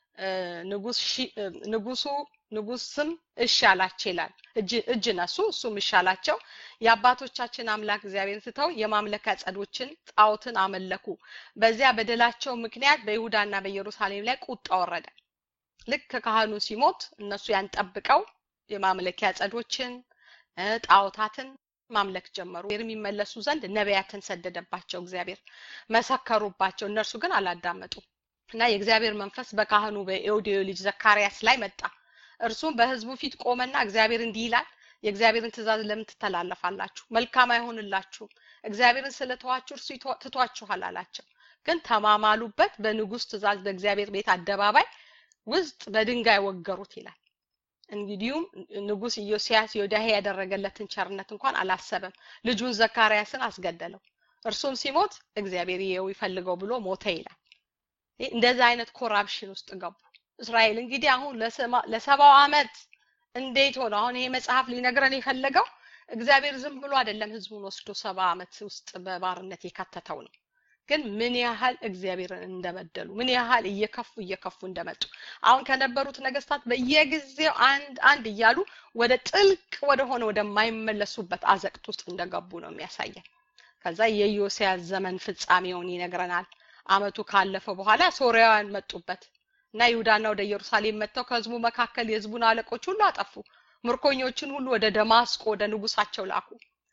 S1: ንጉሱ ንጉስም እሺ አላቸው ይላል። እጅ ነሱ፣ እሱም እሺ አላቸው። የአባቶቻችን አምላክ እግዚአብሔርን ትተው የማምለክ ጸዶችን ጣዖትን አመለኩ። በዚያ በደላቸው ምክንያት በይሁዳና በኢየሩሳሌም ላይ ቁጣ ወረደ። ልክ ካህኑ ሲሞት እነሱ ያን ጠብቀው የማምለኪያ ጸዶችን ጣዖታትን ማምለክ ጀመሩ። የሚመለሱ ዘንድ ነቢያትን ሰደደባቸው። እግዚአብሔር መሰከሩባቸው፣ እነርሱ ግን አላዳመጡም። እና የእግዚአብሔር መንፈስ በካህኑ በኤዎድዮ ልጅ ዘካርያስ ላይ መጣ። እርሱም በህዝቡ ፊት ቆመና እግዚአብሔር እንዲህ ይላል፣ የእግዚአብሔርን ትእዛዝ ለምን ትተላለፋላችሁ? መልካም አይሆንላችሁም። እግዚአብሔርን ስለተዋችሁ እርሱ ትቷችኋል አላቸው። ግን ተማማሉበት። በንጉስ ትእዛዝ በእግዚአብሔር ቤት አደባባይ ውስጥ በድንጋይ ወገሩት ይላል። እንግዲሁም ንጉስ ኢዮስያስ ዮዳሄ ያደረገለትን ቸርነት እንኳን አላሰበም። ልጁን ዘካርያስን አስገደለው። እርሱም ሲሞት እግዚአብሔር ይየው ይፈልገው ብሎ ሞተ ይላል። እንደዛ አይነት ኮራፕሽን ውስጥ ገቡ። እስራኤል እንግዲህ አሁን ለሰባው ዓመት እንዴት ሆነ? አሁን ይሄ መጽሐፍ ሊነግረን የፈለገው እግዚአብሔር ዝም ብሎ አይደለም ህዝቡን ወስዶ ሰባ ዓመት ውስጥ በባርነት የከተተው ነው። ግን ምን ያህል እግዚአብሔርን እንደበደሉ ምን ያህል እየከፉ እየከፉ እንደመጡ አሁን ከነበሩት ነገስታት በየጊዜው አንድ አንድ እያሉ ወደ ጥልቅ ወደ ሆነ ወደማይመለሱበት አዘቅት ውስጥ እንደገቡ ነው የሚያሳየን። ከዛ የዮሲያስ ዘመን ፍጻሜውን ይነግረናል። አመቱ ካለፈ በኋላ ሶርያውያን መጡበት እና ይሁዳና ወደ ኢየሩሳሌም መጥተው ከህዝቡ መካከል የህዝቡን አለቆች ሁሉ አጠፉ። ምርኮኞችን ሁሉ ወደ ደማስቆ ወደ ንጉሳቸው ላኩ።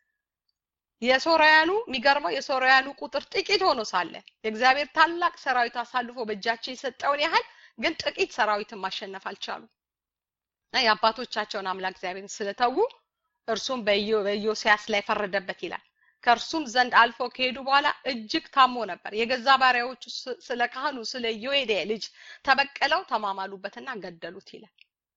S1: የሶርያኑ የሚገርመው የሶርያኑ ቁጥር ጥቂት ሆኖ ሳለ የእግዚአብሔር ታላቅ ሰራዊት አሳልፎ በእጃቸው የሰጠውን ያህል ግን ጥቂት ሰራዊትን ማሸነፍ አልቻሉም። እና የአባቶቻቸውን አምላክ እግዚአብሔርን ስለተዉ እርሱም በኢዮስያስ ላይ ፈረደበት ይላል። ከእርሱም ዘንድ አልፈው ከሄዱ በኋላ እጅግ ታሞ ነበር። የገዛ ባሪያዎቹ ስለ ካህኑ ስለ ዮኤዴ ልጅ ተበቀለው ተማማሉበትና ገደሉት ይላል።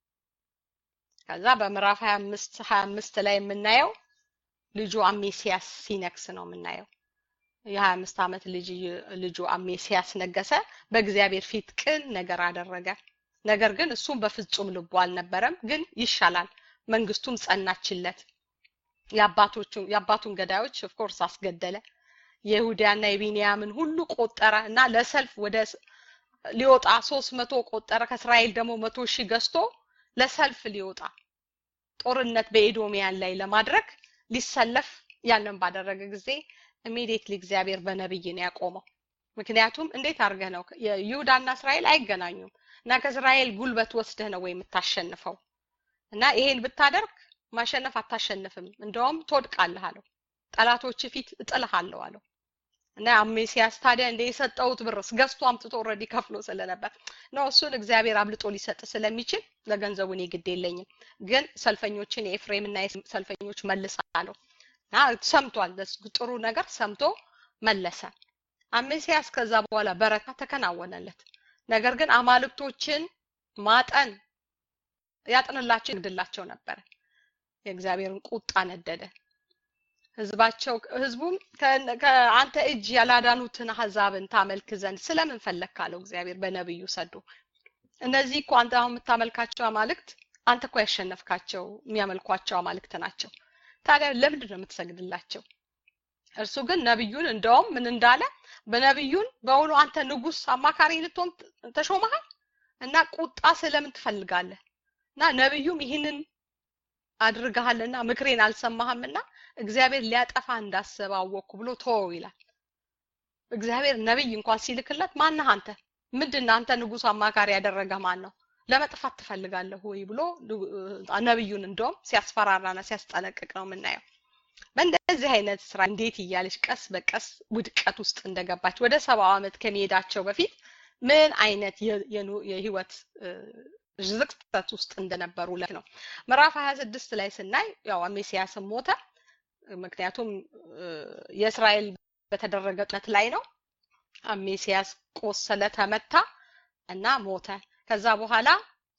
S1: ከዛ በምዕራፍ 25 25 ላይ የምናየው ልጁ አሜሲያስ ሲነክስ ነው የምናየው። የ25 ዓመት ልጅ ልጁ አሜሲያስ ነገሰ። በእግዚአብሔር ፊት ቅን ነገር አደረገ። ነገር ግን እሱም በፍጹም ልቡ አልነበረም፣ ግን ይሻላል። መንግስቱም ጸናችለት። የአባቶቹን የአባቱን ገዳዮች ኦፍኮርስ አስገደለ። የይሁዳና የቢንያምን ሁሉ ቆጠረ እና ለሰልፍ ወደ ሊወጣ ሶስት መቶ ቆጠረ። ከእስራኤል ደግሞ መቶ ሺህ ገዝቶ ለሰልፍ ሊወጣ ጦርነት በኤዶሚያን ላይ ለማድረግ ሊሰለፍ ያንን ባደረገ ጊዜ ኢሚዲየትሊ እግዚአብሔር በነብይ ነው ያቆመው። ምክንያቱም እንዴት አድርገህ ነው ይሁዳና እስራኤል አይገናኙም እና ከእስራኤል ጉልበት ወስደህ ነው ወይ የምታሸንፈው? እና ይሄን ብታደርግ ማሸነፍ አታሸንፍም፣ እንደውም ትወድቃለህ አለው። ጠላቶች ፊት እጥልሃለሁ አለው። እና አሜሲያስ ታዲያ እንደ የሰጠውት ብርስ ገዝቶ አምጥቶ ኦልሬዲ ከፍሎ ስለነበር ነው እሱን እግዚአብሔር አብልጦ ሊሰጥ ስለሚችል ለገንዘቡ እኔ ግድ የለኝም፣ ግን ሰልፈኞችን የኤፍሬምና ሰልፈኞች መልሳለሁ እና ሰምቷል። ጥሩ ነገር ሰምቶ መለሰ። አሜሲያስ ከዛ በኋላ በረካ ተከናወነለት። ነገር ግን አማልክቶችን ማጠን ያጥንላቸው ይግድላቸው ነበረ። የእግዚአብሔርን ቁጣ ነደደ። ህዝባቸው ህዝቡም ከአንተ እጅ ያላዳኑትን አህዛብን ታመልክ ዘንድ ስለምን ፈለግ ካለው እግዚአብሔር በነብዩ ሰዶ እነዚህ እኮ አንተ አሁን የምታመልካቸው አማልክት አንተ እኮ ያሸነፍካቸው የሚያመልኳቸው አማልክት ናቸው። ታዲያ ለምንድን ነው የምትሰግድላቸው? እርሱ ግን ነብዩን እንደውም ምን እንዳለ በነብዩን በእውኑ አንተ ንጉስ አማካሪ ልትሆን ተሾመሃል እና ቁጣ ስለምን ትፈልጋለህ? እና ነብዩም ይህንን አድርገሃልና ምክሬን አልሰማህምና እግዚአብሔር ሊያጠፋ እንዳሰበ አወቅኩ ብሎ ተወው ይላል። እግዚአብሔር ነብይ እንኳን ሲልክለት ማነህ አንተ? ምንድን አንተ ንጉስ አማካሪ ያደረገ ማን ነው? ለመጥፋት ትፈልጋለህ ወይ ብሎ ነብዩን እንደውም ሲያስፈራራና ሲያስጠነቅቅ ነው የምናየው። በእንደዚህ አይነት ስራ እንዴት እያለች ቀስ በቀስ ውድቀት ውስጥ እንደገባች ወደ ሰባው ዓመት ከመሄዳቸው በፊት ምን አይነት የህይወት ዝቅጠት ውስጥ እንደነበሩ ለት ነው። ምዕራፍ 26 ላይ ስናይ ያው አሜሲያስም ሞተ። ምክንያቱም የእስራኤል በተደረገ ጦርነት ላይ ነው። አሜሲያስ ቆሰለ፣ ተመታ እና ሞተ። ከዛ በኋላ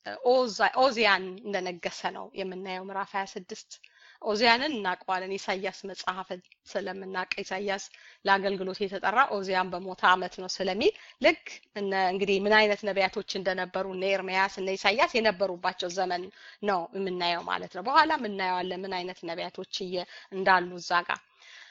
S1: ኦዚያን እንደነገሰ ነው የምናየው ምዕራፍ 26 ኦዚያንን እናውቀዋለን። ኢሳያስ መጽሐፍን ስለምናውቅ ኢሳያስ ለአገልግሎት የተጠራ ኦዚያን በሞተ አመት ነው ስለሚል ልክ እነ እንግዲህ ምን አይነት ነቢያቶች እንደነበሩ እነ ኤርሚያስ እነ ኢሳያስ የነበሩባቸው ዘመን ነው የምናየው ማለት ነው። በኋላ እናየዋለን ምን አይነት ነቢያቶች እንዳሉ እዛ ጋር።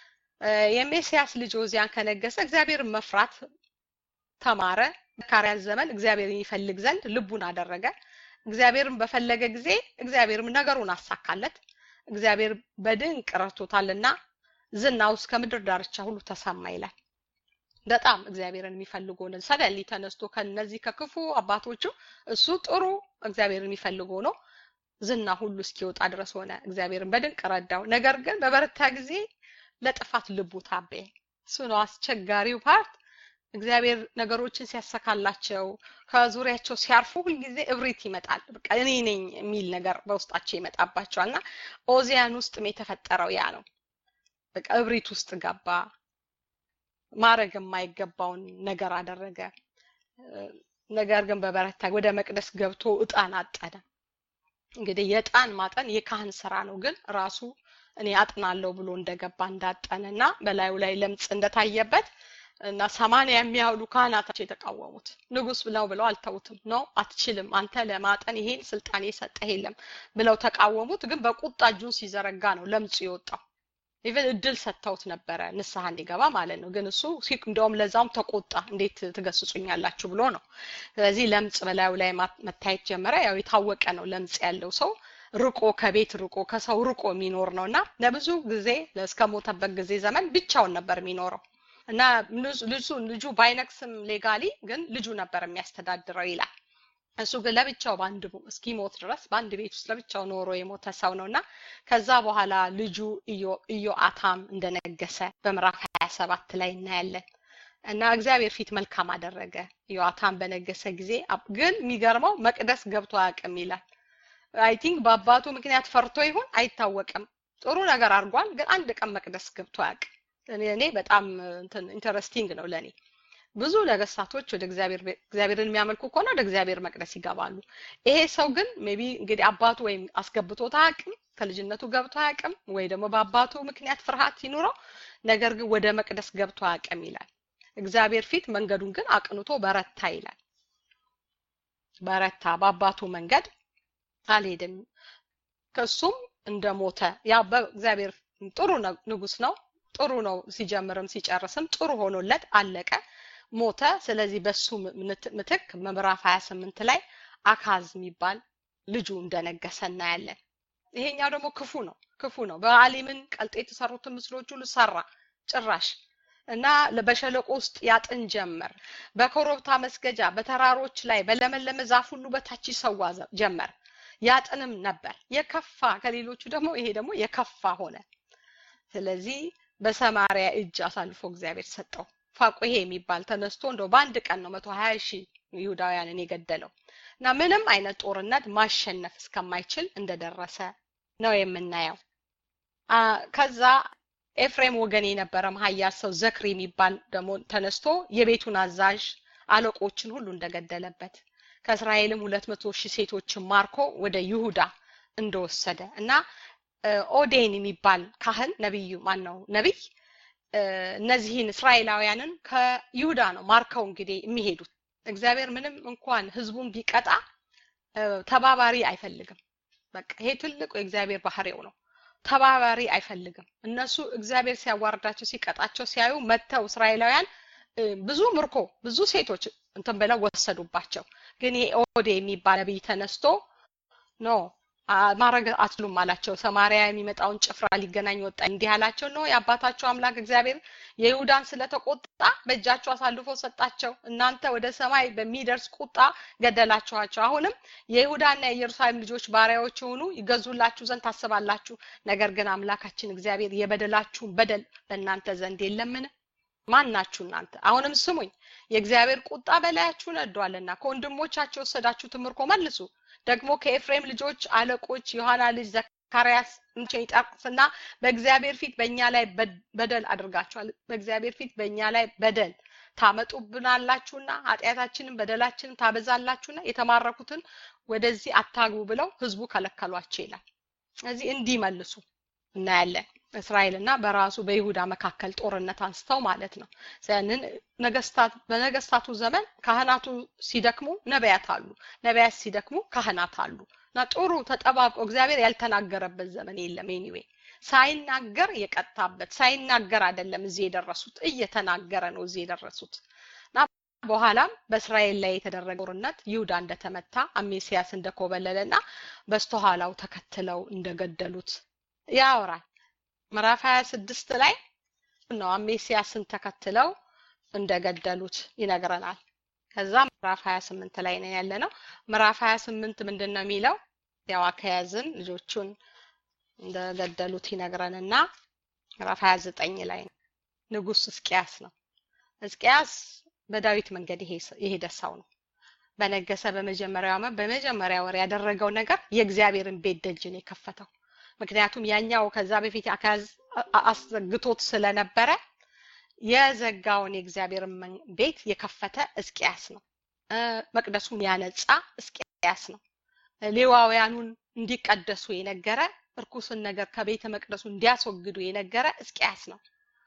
S1: የሜሲያስ ልጅ ኦዚያን ከነገሰ እግዚአብሔርን መፍራት ተማረ። ዘካርያስ ዘመን እግዚአብሔርን ይፈልግ ዘንድ ልቡን አደረገ። እግዚአብሔርን በፈለገ ጊዜ እግዚአብሔርም ነገሩን አሳካለት። እግዚአብሔር በድንቅ ረድቶታልና ዝናው እስከ ምድር ዳርቻ ሁሉ ተሰማ ይላል። በጣም እግዚአብሔርን የሚፈልጉ ነው። ሰደሊ ተነስቶ ከነዚህ ከክፉ አባቶቹ እሱ ጥሩ እግዚአብሔርን የሚፈልጉ ነው። ዝና ሁሉ እስኪወጣ ድረስ ሆነ። እግዚአብሔርን በድንቅ ረዳው። ነገር ግን በበረታ ጊዜ ለጥፋት ልቡ ታበየ። እሱ ነው አስቸጋሪው ፓርት። እግዚአብሔር ነገሮችን ሲያሰካላቸው ከዙሪያቸው ሲያርፉ ሁልጊዜ እብሪት ይመጣል። በቃ እኔ ነኝ የሚል ነገር በውስጣቸው ይመጣባቸዋል እና ኦዚያን ውስጥም የተፈጠረው ያ ነው። በቃ እብሪት ውስጥ ገባ። ማድረግ የማይገባውን ነገር አደረገ። ነገር ግን በበረታ ወደ መቅደስ ገብቶ እጣን አጠነ። እንግዲህ የእጣን ማጠን የካህን ስራ ነው። ግን ራሱ እኔ አጥናለሁ ብሎ እንደገባ እንዳጠነ እና በላዩ ላይ ለምጽ እንደታየበት እና ሰማንያ የሚያህሉ ካህናታቸው የተቃወሙት ንጉስ ብለው ብለው አልተውትም። ነው አትችልም፣ አንተ ለማጠን ይሄን ስልጣን የሰጠህ የለም ብለው ተቃወሙት። ግን በቁጣ እጁን ሲዘረጋ ነው ለምጹ የወጣው። ኢቨን እድል ሰጥተውት ነበረ ንስሐ እንዲገባ ማለት ነው። ግን እሱ እንደውም ለዛውም ተቆጣ። እንዴት ትገስጹኛላችሁ ብሎ ነው። ስለዚህ ለምጽ በላዩ ላይ መታየት ጀመረ። ያው የታወቀ ነው ለምጽ ያለው ሰው ርቆ ከቤት ርቆ ከሰው ርቆ የሚኖር ነው እና ለብዙ ጊዜ እስከ ሞተበት ጊዜ ዘመን ብቻውን ነበር የሚኖረው እና ልጁ ልጁ ባይነክስም ሌጋሊ ግን ልጁ ነበር የሚያስተዳድረው ይላል። እሱ ግን ለብቻው በአንድ እስኪሞት ድረስ በአንድ ቤት ውስጥ ለብቻው ኖሮ የሞተ ሰው ነው እና ከዛ በኋላ ልጁ ኢዮአታም እንደነገሰ በምዕራፍ ሀያ ሰባት ላይ እናያለን። እና እግዚአብሔር ፊት መልካም አደረገ። ኢዮአታም በነገሰ ጊዜ ግን የሚገርመው መቅደስ ገብቶ አያውቅም ይላል። አይ ቲንክ በአባቱ ምክንያት ፈርቶ ይሁን አይታወቅም። ጥሩ ነገር አድርጓል፣ ግን አንድ ቀን መቅደስ ገብቶ አያውቅም። እኔ በጣም ኢንተረስቲንግ ነው ለእኔ። ብዙ ነገስታቶች ወደ እግዚአብሔር እግዚአብሔርን የሚያመልኩ ከሆነ ወደ እግዚአብሔር መቅደስ ይገባሉ። ይሄ ሰው ግን ሜቢ እንግዲህ አባቱ ወይም አስገብቶት አያውቅም፣ ከልጅነቱ ገብቶ አያውቅም፣ ወይ ደግሞ በአባቱ ምክንያት ፍርሃት ይኑረው፣ ነገር ግን ወደ መቅደስ ገብቶ አያውቅም ይላል። እግዚአብሔር ፊት መንገዱን ግን አቅንቶ በረታ ይላል። በረታ በአባቱ መንገድ አልሄድም። ከሱም እንደሞተ ያ በእግዚአብሔር ጥሩ ንጉስ ነው። ጥሩ ነው ሲጀምርም ሲጨርስም ጥሩ ሆኖለት አለቀ፣ ሞተ። ስለዚህ በሱ ምትክ ምዕራፍ 28 ላይ አካዝ የሚባል ልጁ እንደነገሰ እናያለን። ይሄኛው ደግሞ ክፉ ነው፣ ክፉ ነው። በአሊምን ቀልጦ የተሰሩትን ምስሎች ሁሉ ሰራ ጭራሽ እና በሸለቆ ውስጥ ያጥን ጀመር። በኮረብታ መስገጃ፣ በተራሮች ላይ በለመለመ ዛፍ ሁሉ በታች ይሰዋ ጀመር። ያጥንም ነበር የከፋ ከሌሎቹ ደግሞ ይሄ ደግሞ የከፋ ሆነ። ስለዚህ በሰማሪያ እጅ አሳልፎ እግዚአብሔር ሰጠው። ፋቁሄ የሚባል ተነስቶ እንደው በአንድ ቀን ነው መቶ ሀያ ሺህ ይሁዳውያንን የገደለው እና ምንም አይነት ጦርነት ማሸነፍ እስከማይችል እንደደረሰ ነው የምናየው። ከዛ ኤፍሬም ወገን የነበረ ኃያል ሰው ዘክሪ የሚባል ደግሞ ተነስቶ የቤቱን አዛዥ አለቆችን ሁሉ እንደገደለበት ከእስራኤልም ሁለት መቶ ሺህ ሴቶችን ማርኮ ወደ ይሁዳ እንደወሰደ እና ኦዴን የሚባል ካህን ነቢዩ ማን ነው ነቢይ እነዚህን እስራኤላውያንን ከይሁዳ ነው ማርከው እንግዲህ የሚሄዱት እግዚአብሔር ምንም እንኳን ህዝቡን ቢቀጣ ተባባሪ አይፈልግም በቃ ይሄ ትልቁ የእግዚአብሔር ባህሪው ነው ተባባሪ አይፈልግም እነሱ እግዚአብሔር ሲያዋርዳቸው ሲቀጣቸው ሲያዩ መጥተው እስራኤላውያን ብዙ ምርኮ ብዙ ሴቶች እንትን ብለው ወሰዱባቸው ግን ይሄ ኦዴ የሚባል ነቢይ ተነስቶ ኖ ማድረግ አትሉም አላቸው። ሰማሪያ የሚመጣውን ጭፍራ ሊገናኝ ወጣ። እንዲህ አላቸው ነው የአባታቸው አምላክ እግዚአብሔር የይሁዳን ስለተቆጣ በእጃቸው አሳልፎ ሰጣቸው። እናንተ ወደ ሰማይ በሚደርስ ቁጣ ገደላችኋቸው። አሁንም የይሁዳና የኢየሩሳሌም ልጆች ባሪያዎች የሆኑ ይገዙላችሁ ዘንድ ታስባላችሁ። ነገር ግን አምላካችን እግዚአብሔር የበደላችሁን በደል በእናንተ ዘንድ የለምን? ማን ናችሁ እናንተ? አሁንም ስሙኝ፣ የእግዚአብሔር ቁጣ በላያችሁ ነዷልና ከወንድሞቻቸው የወሰዳችሁትን ምርኮ መልሱ። ደግሞ ከኤፍሬም ልጆች አለቆች ዮሐና ልጅ ዘካርያስ እንችን ይጠቅስና በእግዚአብሔር ፊት በእኛ ላይ በደል አድርጋችኋል። በእግዚአብሔር ፊት በእኛ ላይ በደል ታመጡብናላችሁና ኃጢአታችንን በደላችንን ታበዛላችሁና የተማረኩትን ወደዚህ አታግቡ ብለው ህዝቡ ከለከሏቸው ይላል። ስለዚህ እንዲመልሱ እናያለን። እስራኤልና በራሱ በይሁዳ መካከል ጦርነት አንስተው ማለት ነው። ያንን ነገስታት በነገስታቱ ዘመን ካህናቱ ሲደክሙ ነቢያት አሉ፣ ነቢያት ሲደክሙ ካህናት አሉ እና ጥሩ ተጠባብቆ እግዚአብሔር ያልተናገረበት ዘመን የለም። ኤኒዌይ ሳይናገር የቀጣበት ሳይናገር አይደለም እዚህ የደረሱት እየተናገረ ነው እዚህ የደረሱት እና በኋላም በእስራኤል ላይ የተደረገ ጦርነት ይሁዳ እንደተመታ አሜሲያስ እንደኮበለለ እና በስተኋላው ተከትለው እንደገደሉት ያወራል። ምዕራፍ 26 ላይ ነው አሜሲያስን ተከትለው እንደገደሉት ይነግረናል። ከዛ ምዕራፍ 28 ላይ ነው ያለ ነው። ምዕራፍ 28 ምንድን ነው የሚለው? ያው አካያዝን ልጆቹን እንደገደሉት ይነግረንና ምዕራፍ 29 ላይ ነው ንጉስ እስቂያስ ነው። እስቂያስ በዳዊት መንገድ የሄደ ሰው ነው። በነገሰ በመጀመሪያው ዓመት በመጀመሪያ ወር ያደረገው ነገር የእግዚአብሔርን ቤት ደጅን የከፈተው ምክንያቱም ያኛው ከዛ በፊት አካዝ አስዘግቶት ስለነበረ የዘጋውን የእግዚአብሔርን ቤት የከፈተ እስቂያስ ነው። መቅደሱን ያነጻ እስቂያስ ነው። ሌዋውያኑን እንዲቀደሱ የነገረ እርኩስን ነገር ከቤተ መቅደሱ እንዲያስወግዱ የነገረ እስቂያስ ነው።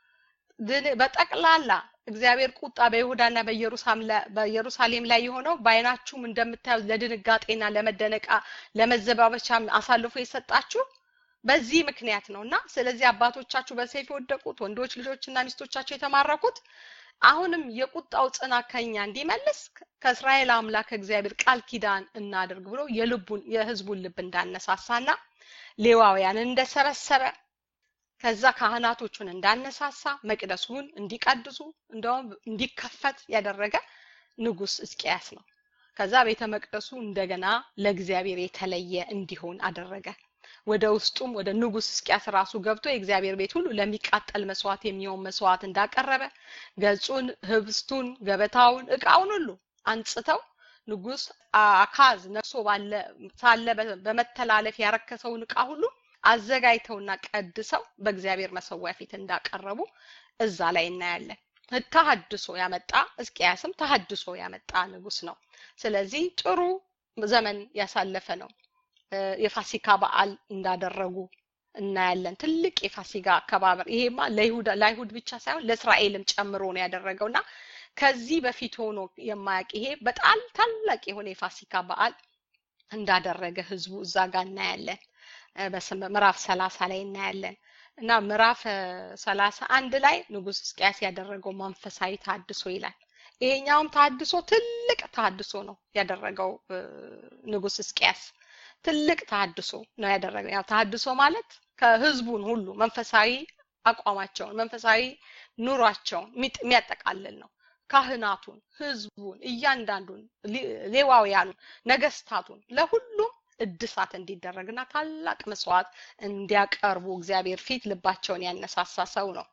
S1: በጠቅላላ እግዚአብሔር ቁጣ በይሁዳና በኢየሩሳሌም ላይ የሆነው በአይናችሁም እንደምታዩት ለድንጋጤና ለመደነቃ ለመዘባበቻ አሳልፎ የሰጣችሁ በዚህ ምክንያት ነው እና ስለዚህ አባቶቻችሁ በሰይፍ የወደቁት ወንዶች ልጆችና ሚስቶቻቸው የተማረኩት አሁንም የቁጣው ጽናት ከኛ እንዲመልስ ከእስራኤል አምላክ እግዚአብሔር ቃል ኪዳን እናድርግ ብሎ የልቡን የህዝቡን ልብ እንዳነሳሳና ሌዋውያንን እንደሰበሰበ ከዛ ካህናቶቹን እንዳነሳሳ መቅደሱን እንዲቀድሱ እንደውም እንዲከፈት ያደረገ ንጉስ እስቂያስ ነው። ከዛ ቤተ መቅደሱ እንደገና ለእግዚአብሔር የተለየ እንዲሆን አደረገ። ወደ ውስጡም ወደ ንጉስ እስቂያስ ራሱ ገብቶ የእግዚአብሔር ቤት ሁሉ ለሚቃጠል መስዋዕት የሚሆን መስዋዕት እንዳቀረበ ገጹን፣ ህብስቱን፣ ገበታውን፣ እቃውን ሁሉ አንጽተው ንጉስ አካዝ ነግሶ ባለ ሳለ በመተላለፍ ያረከሰውን እቃ ሁሉ አዘጋጅተውና ቀድሰው በእግዚአብሔር መሰዊያ ፊት እንዳቀረቡ እዛ ላይ እናያለን። ተሐድሶ ያመጣ እስቂያስም ተሐድሶ ያመጣ ንጉስ ነው። ስለዚህ ጥሩ ዘመን ያሳለፈ ነው። የፋሲካ በዓል እንዳደረጉ እናያለን። ትልቅ የፋሲካ አከባበር ይሄማ ለይሁዳ ለአይሁድ ብቻ ሳይሆን ለእስራኤልም ጨምሮ ነው ያደረገውና ከዚህ በፊት ሆኖ የማያውቅ ይሄ በጣም ታላቅ የሆነ የፋሲካ በዓል እንዳደረገ ህዝቡ እዛ ጋር እናያለን። ምዕራፍ ሰላሳ ላይ እናያለን እና ምዕራፍ ሰላሳ አንድ ላይ ንጉስ እስቂያስ ያደረገው መንፈሳዊ ታድሶ ይላል። ይሄኛውም ታድሶ ትልቅ ታድሶ ነው ያደረገው ንጉስ እስቂያስ ትልቅ ታድሶ ነው ያደረገው። ያው ታድሶ ማለት ከህዝቡን ሁሉ መንፈሳዊ አቋማቸውን መንፈሳዊ ኑሯቸውን የሚያጠቃልል ነው። ካህናቱን፣ ህዝቡን፣ እያንዳንዱን ሌዋውያኑን፣ ነገስታቱን ለሁሉም እድሳት እንዲደረግና ታላቅ መስዋዕት እንዲያቀርቡ እግዚአብሔር ፊት ልባቸውን ያነሳሳ ሰው ነው።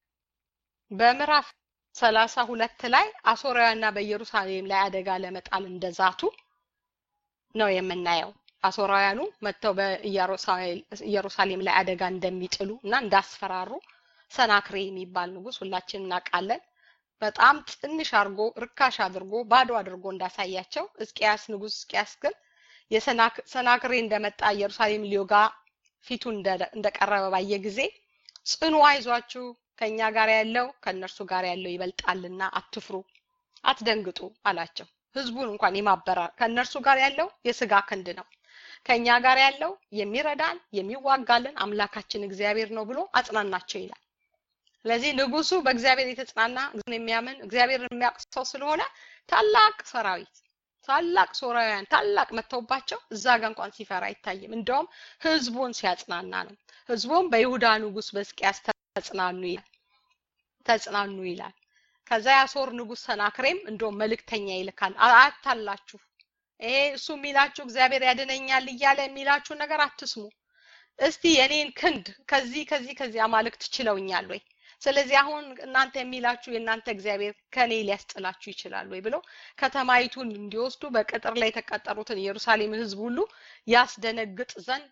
S1: በምዕራፍ ሰላሳ ሁለት ላይ አሶራውያንና በኢየሩሳሌም ላይ አደጋ ለመጣል እንደዛቱ ነው የምናየው። አሶራውያኑ መጥተው በኢየሩሳሌም ላይ አደጋ እንደሚጥሉ እና እንዳስፈራሩ ሰናክሬ የሚባል ንጉስ ሁላችን እናውቃለን። በጣም ትንሽ አድርጎ ርካሽ አድርጎ ባዶ አድርጎ እንዳሳያቸው እስቂያስ ንጉስ እስቂያስ ግን የሰናክሬ እንደመጣ ኢየሩሳሌም ሊወጋ ፊቱ እንደቀረበ ባየ ጊዜ ጽኑ አይዟችሁ፣ ከኛ ጋር ያለው ከእነርሱ ጋር ያለው ይበልጣልና አትፍሩ፣ አትደንግጡ አላቸው። ህዝቡን እንኳን የማበራ ከእነርሱ ጋር ያለው የስጋ ክንድ ነው፣ ከኛ ጋር ያለው የሚረዳን የሚዋጋልን አምላካችን እግዚአብሔር ነው ብሎ አጽናናቸው ይላል። ስለዚህ ንጉሱ በእግዚአብሔር የተጽናና የሚያምን እግዚአብሔርን የሚያውቅ ሰው ስለሆነ ታላቅ ሰራዊት ታላቅ ሶራውያን ታላቅ መጥተውባቸው እዛ ጋር እንኳን ሲፈራ አይታይም። እንደውም ህዝቡን ሲያጽናና ነው። ህዝቡም በይሁዳ ንጉስ በሕዝቅያስ ተጽናኑ ይላል ተጽናኑ ይላል። ከዛ የአሦር ንጉስ ሰናክሬም እንደውም መልእክተኛ ይልካል። አታላችሁ ይሄ እሱ የሚላችሁ እግዚአብሔር ያድነኛል እያለ የሚላችሁ ነገር አትስሙ። እስቲ የኔን ክንድ ከዚህ ከዚህ ከዚህ አማልክት ችለውኛል ወይ ስለዚህ አሁን እናንተ የሚላችሁ የእናንተ እግዚአብሔር ከኔ ሊያስጥላችሁ ይችላል ወይ ብሎ ከተማይቱን እንዲወስዱ በቅጥር ላይ የተቀጠሩትን ኢየሩሳሌም ህዝብ ሁሉ ያስደነግጥ ዘንድ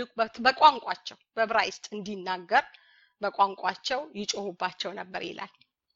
S1: በቋንቋቸው በዕብራይስጥ እንዲናገር በቋንቋቸው ይጮሁባቸው ነበር ይላል።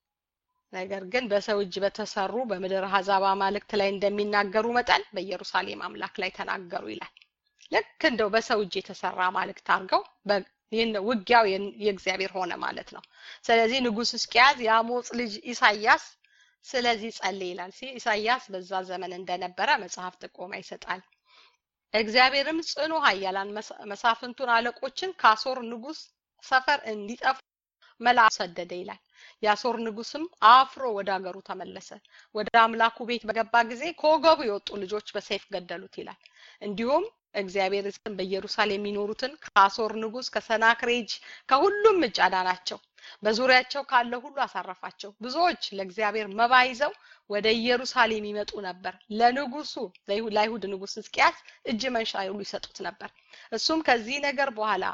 S1: ነገር ግን በሰው እጅ በተሰሩ በምድር አሕዛብ አማልክት ላይ እንደሚናገሩ መጠን በኢየሩሳሌም አምላክ ላይ ተናገሩ ይላል። ልክ እንደው በሰው እጅ የተሰራ አማልክት አድርገው ይህን ውጊያው የእግዚአብሔር ሆነ ማለት ነው። ስለዚህ ንጉስ እስቂያዝ የአሞጽ ልጅ ኢሳያስ ስለዚህ ጸልይ ይላል። ኢሳያስ በዛ ዘመን እንደነበረ መጽሐፍ ጥቆማ ይሰጣል። እግዚአብሔርም ጽኑ ኃያላን መሳፍንቱን አለቆችን ከአሦር ንጉስ ሰፈር እንዲጠፉ መልአክ ሰደደ ይላል። የአሦር ንጉስም አፍሮ ወደ ሀገሩ ተመለሰ። ወደ አምላኩ ቤት በገባ ጊዜ ከወገቡ የወጡ ልጆች በሰይፍ ገደሉት ይላል። እንዲሁም እግዚአብሔር ስም በኢየሩሳሌም የሚኖሩትን ከአሦር ንጉስ ከሰናክሬጅ ከሁሉም እጅ አዳናቸው። በዙሪያቸው ካለ ሁሉ አሳረፋቸው። ብዙዎች ለእግዚአብሔር መባ ይዘው ወደ ኢየሩሳሌም ይመጡ ነበር። ለንጉሱ ለአይሁድ ንጉስ ሕዝቅያስ እጅ መንሻ ሁሉ ይሰጡት ነበር። እሱም ከዚህ ነገር በኋላ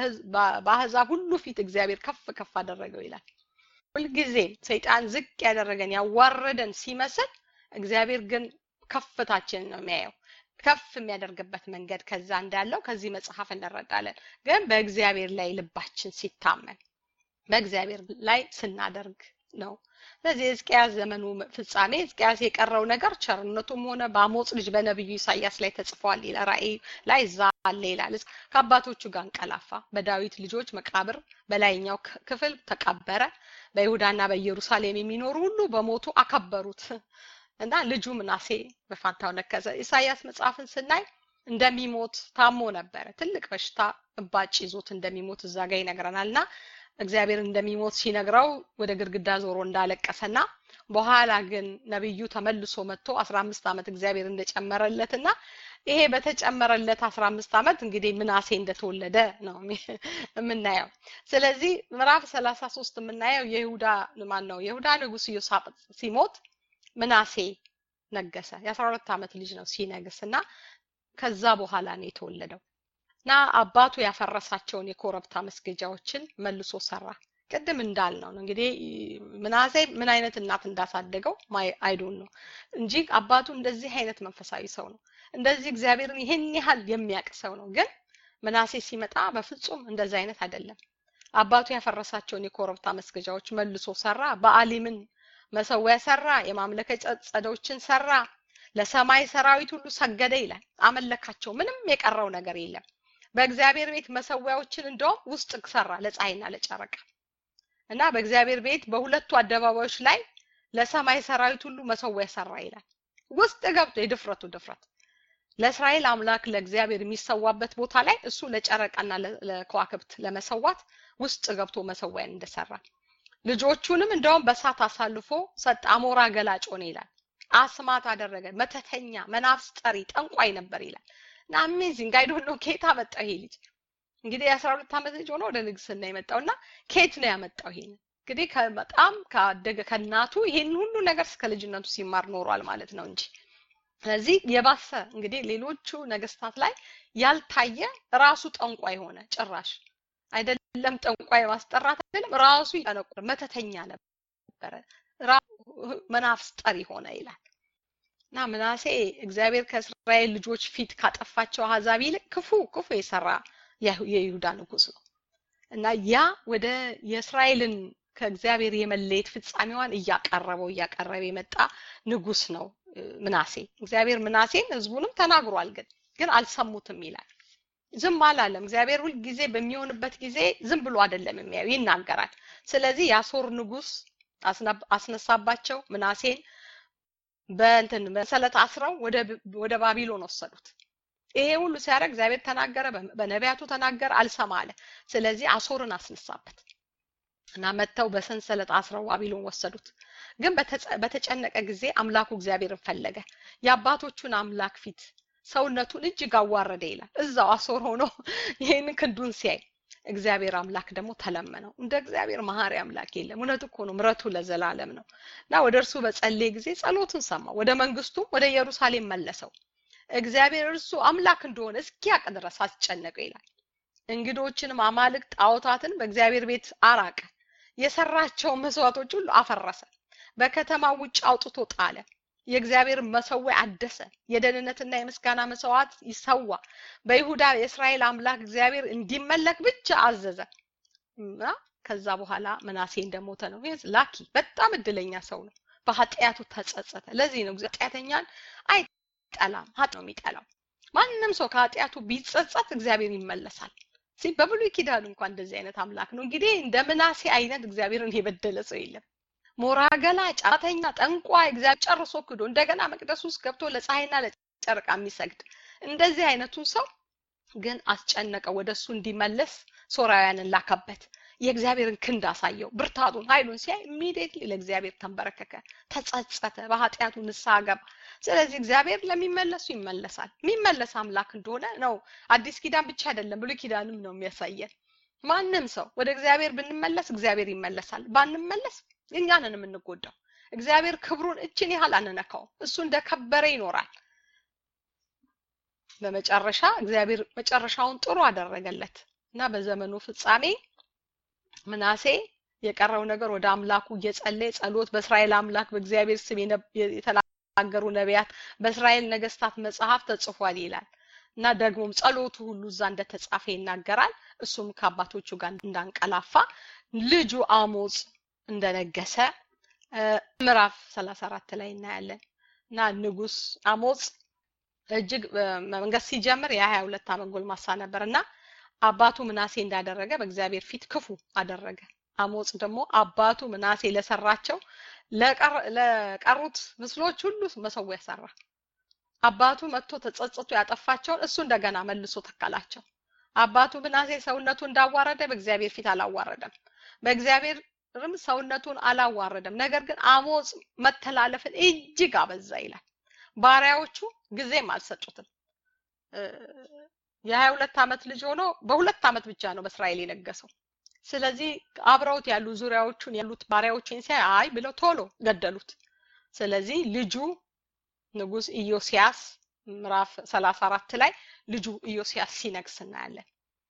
S1: በአሕዛብ ሁሉ ፊት እግዚአብሔር ከፍ ከፍ አደረገው ይላል። ሁልጊዜም ሰይጣን ዝቅ ያደረገን ያዋረደን ሲመስል እግዚአብሔር ግን ከፍታችንን ነው የሚያየው። ከፍ የሚያደርግበት መንገድ ከዛ እንዳለው ከዚህ መጽሐፍ እንረዳለን። ግን በእግዚአብሔር ላይ ልባችን ሲታመን በእግዚአብሔር ላይ ስናደርግ ነው። ስለዚህ የሕዝቅያስ ዘመኑ ፍጻሜ ሕዝቅያስ የቀረው ነገር ቸርነቱም ሆነ በአሞጽ ልጅ በነቢዩ ኢሳያስ ላይ ተጽፏል ይላል። ራእይ ላይ እዛ አለ ይላል። ከአባቶቹ ጋር እንቀላፋ፣ በዳዊት ልጆች መቃብር በላይኛው ክፍል ተቀበረ። በይሁዳና በኢየሩሳሌም የሚኖሩ ሁሉ በሞቱ አከበሩት እና ልጁ ምናሴ በፋንታው ነከሰ። ኢሳያስ መጽሐፍን ስናይ እንደሚሞት ታሞ ነበረ። ትልቅ በሽታ እባጭ ይዞት እንደሚሞት እዛ ጋር ይነግረናል እና እግዚአብሔር እንደሚሞት ሲነግረው ወደ ግድግዳ ዞሮ እንዳለቀሰና በኋላ ግን ነብዩ ተመልሶ መጥቶ 15 ዓመት እግዚአብሔር እንደጨመረለትና ይሄ በተጨመረለት 15 ዓመት እንግዲህ ምናሴ እንደተወለደ ነው የምናየው። ስለዚህ ምዕራፍ 33 የምናየው የይሁዳ ማን ነው? የይሁዳ ንጉስ ኢዮሳፍጥ ሲሞት ምናሴ ነገሰ። የ12 ዓመት ልጅ ነው ሲነግስ እና ከዛ በኋላ ነው የተወለደው እና አባቱ ያፈረሳቸውን የኮረብታ መስገጃዎችን መልሶ ሰራ። ቅድም እንዳልነው ነው እንግዲህ ምናሴ ምን አይነት እናት እንዳሳደገው አይዶን ነው እንጂ አባቱ እንደዚህ አይነት መንፈሳዊ ሰው ነው። እንደዚህ እግዚአብሔርን ይሄን ያህል የሚያውቅ ሰው ነው። ግን ምናሴ ሲመጣ በፍጹም እንደዚህ አይነት አይደለም። አባቱ ያፈረሳቸውን የኮረብታ መስገጃዎች መልሶ ሰራ። በአሊምን መሰዊያ ሰራ። የማምለከ ጸዶችን ሰራ። ለሰማይ ሰራዊት ሁሉ ሰገደ ይላል። አመለካቸው። ምንም የቀረው ነገር የለም። በእግዚአብሔር ቤት መሰዊያዎችን እንደውም ውስጥ ሰራ ለፀሐይና ለጨረቃ እና በእግዚአብሔር ቤት በሁለቱ አደባባዮች ላይ ለሰማይ ሰራዊት ሁሉ መሰዊያ ሰራ ይላል። ውስጥ ገብቶ የድፍረቱ ድፍረት ለእስራኤል አምላክ ለእግዚአብሔር የሚሰዋበት ቦታ ላይ እሱ ለጨረቃና ለከዋክብት ለመሰዋት ውስጥ ገብቶ መሰዊያን እንደሰራ ልጆቹንም እንደውም በሳት አሳልፎ ሰጥ አሞራ ገላጭ ሆነ ይላል። አስማት አደረገ። መተተኛ፣ መናፍስ ጠሪ፣ ጠንቋይ ነበር ይላል። እና አሜዚንግ አይ ዶንት ኖ ከየት አመጣው ይሄ ልጅ እንግዲህ የአስራ ሁለት ዓመት ልጅ ሆኖ ወደ ንግስና የመጣው እና ከየት ነው ያመጣው ይሄን እንግዲህ በጣም ካደገ ከእናቱ ይሄን ሁሉ ነገር እስከ ልጅነቱ ሲማር ኖሯል ማለት ነው እንጂ ስለዚህ የባሰ እንግዲህ ሌሎቹ ነገስታት ላይ ያልታየ ራሱ ጠንቋይ ሆነ ጭራሽ አይደለም ጠንቋይ ማስጠራት አይደለም ራሱ ያነቁር መተተኛ ነበረ መናፍስ ጠሪ ሆነ ይላል እና ምናሴ እግዚአብሔር ከእስራኤል ልጆች ፊት ካጠፋቸው አሕዛብ ይልቅ ክፉ ክፉ የሰራ የይሁዳ ንጉስ ነው እና ያ ወደ የእስራኤልን ከእግዚአብሔር የመለየት ፍጻሜዋን እያቀረበው እያቀረበ የመጣ ንጉስ ነው ምናሴ። እግዚአብሔር ምናሴን ህዝቡንም ተናግሯል፣ ግን ግን አልሰሙትም ይላል። ዝም አላለም። እግዚአብሔር ሁል ጊዜ በሚሆንበት ጊዜ ዝም ብሎ አይደለም የሚያዩ ይናገራል። ስለዚህ የአሶር ንጉስ አስነሳባቸው። ምናሴን በእንትን በሰለት አስረው ወደ ወደ ባቢሎን ወሰዱት። ይሄ ሁሉ ሲያደርግ እግዚአብሔር ተናገረ፣ በነቢያቱ ተናገረ፣ አልሰማ አለ። ስለዚህ አሶርን አስነሳበት እና መጥተው በሰንሰለት አስረው ባቢሎን ወሰዱት። ግን በተጨነቀ ጊዜ አምላኩ እግዚአብሔርን ፈለገ። የአባቶቹን አምላክ ፊት ሰውነቱን እጅግ አዋረደ ይላል። እዛው አሶር ሆኖ ይህን ክንዱን ሲያይ እግዚአብሔር አምላክ ደግሞ ተለመነው። እንደ እግዚአብሔር መሐሪ አምላክ የለም። እውነት እኮ ነው፣ ምረቱ ለዘላለም ነው እና ወደ እርሱ በጸለየ ጊዜ ጸሎቱን ሰማ። ወደ መንግስቱም ወደ ኢየሩሳሌም መለሰው። እግዚአብሔር እርሱ አምላክ እንደሆነ እስኪያቅ ድረስ አስጨነቀው ይላል። እንግዶችንም አማልክት ጣዖታትን በእግዚአብሔር ቤት አራቀ። የሰራቸውን መስዋዕቶች ሁሉ አፈረሰ። በከተማ ውጭ አውጥቶ ጣለ። የእግዚአብሔር መሰዊያ አደሰ። የደህንነትና የምስጋና መስዋዕት ይሰዋ። በይሁዳ የእስራኤል አምላክ እግዚአብሔር እንዲመለክ ብቻ አዘዘ እና ከዛ በኋላ ምናሴ እንደሞተ ነው። ላኪ በጣም እድለኛ ሰው ነው። በኃጢአቱ ተጸጸተ። ለዚህ ነው ኃጢአተኛን አይጠላም፣ ሀጥ ነው የሚጠላው። ማንም ሰው ከኃጢአቱ ቢጸጸት እግዚአብሔር ይመለሳል። ሲ በብሉይ ኪዳን እንኳን እንደዚህ አይነት አምላክ ነው። እንግዲህ እንደ ምናሴ አይነት እግዚአብሔርን የበደለ ሰው የለም። ሞራ ገላጭ፣ ጫተኛ፣ ጠንቋይ እግዚአብሔር ጨርሶ ክዶ እንደገና መቅደስ ውስጥ ገብቶ ለፀሐይና ለጨረቃ የሚሰግድ እንደዚህ አይነቱን ሰው ግን አስጨነቀ። ወደ እሱ እንዲመለስ ሶራውያንን ላከበት። የእግዚአብሔርን ክንድ አሳየው፣ ብርታቱን፣ ኃይሉን ሲያይ ኢሚዲየትሊ ለእግዚአብሔር ተንበረከከ፣ ተጸጸተ፣ በኃጢአቱ ንስሐ ገባ። ስለዚህ እግዚአብሔር ለሚመለሱ ይመለሳል። የሚመለስ አምላክ እንደሆነ ነው። አዲስ ኪዳን ብቻ አይደለም ብሉይ ኪዳንም ነው የሚያሳየን። ማንም ሰው ወደ እግዚአብሔር ብንመለስ እግዚአብሔር ይመለሳል። ባንመለስ እኛንን የምንጎዳው። እግዚአብሔር ክብሩን እችን ያህል አንነካው። እሱ እንደከበረ ይኖራል። በመጨረሻ እግዚአብሔር መጨረሻውን ጥሩ አደረገለት እና በዘመኑ ፍጻሜ ምናሴ የቀረው ነገር ወደ አምላኩ እየጸለየ ጸሎት በእስራኤል አምላክ በእግዚአብሔር ስም የተናገሩ ነቢያት በእስራኤል ነገስታት መጽሐፍ ተጽፏል ይላል እና ደግሞም ጸሎቱ ሁሉ እዛ እንደተጻፈ ይናገራል። እሱም ከአባቶቹ ጋር እንዳንቀላፋ ልጁ አሞጽ እንደነገሰ ምዕራፍ 34 ላይ እናያለን እና ንጉስ አሞጽ እጅግ መንገስ ሲጀምር የሀያ ሁለት ዓመት ጎልማሳ ነበር እና አባቱ ምናሴ እንዳደረገ በእግዚአብሔር ፊት ክፉ አደረገ። አሞጽ ደግሞ አባቱ ምናሴ ለሰራቸው ለቀሩት ምስሎች ሁሉ መሰዊያ ሰራ። አባቱ መጥቶ ተጸጽቶ ያጠፋቸውን እሱ እንደገና መልሶ ተከላቸው። አባቱ ምናሴ ሰውነቱ እንዳዋረደ በእግዚአብሔር ፊት አላዋረደም። በእግዚአብሔርም ሰውነቱን አላዋረደም። ነገር ግን አሞጽ መተላለፍን እጅግ አበዛ ይላል። ባሪያዎቹ ጊዜም አልሰጡትም። የሀያ ሁለት ዓመት ልጅ ሆኖ በሁለት ዓመት ብቻ ነው በእስራኤል የነገሰው። ስለዚህ አብረውት ያሉ ዙሪያዎቹን ያሉት ባሪያዎችን ሲያይ አይ ብለው ቶሎ ገደሉት። ስለዚህ ልጁ ንጉስ ኢዮስያስ ምዕራፍ ሰላሳ አራት ላይ ልጁ ኢዮስያስ ሲነግስ እናያለን።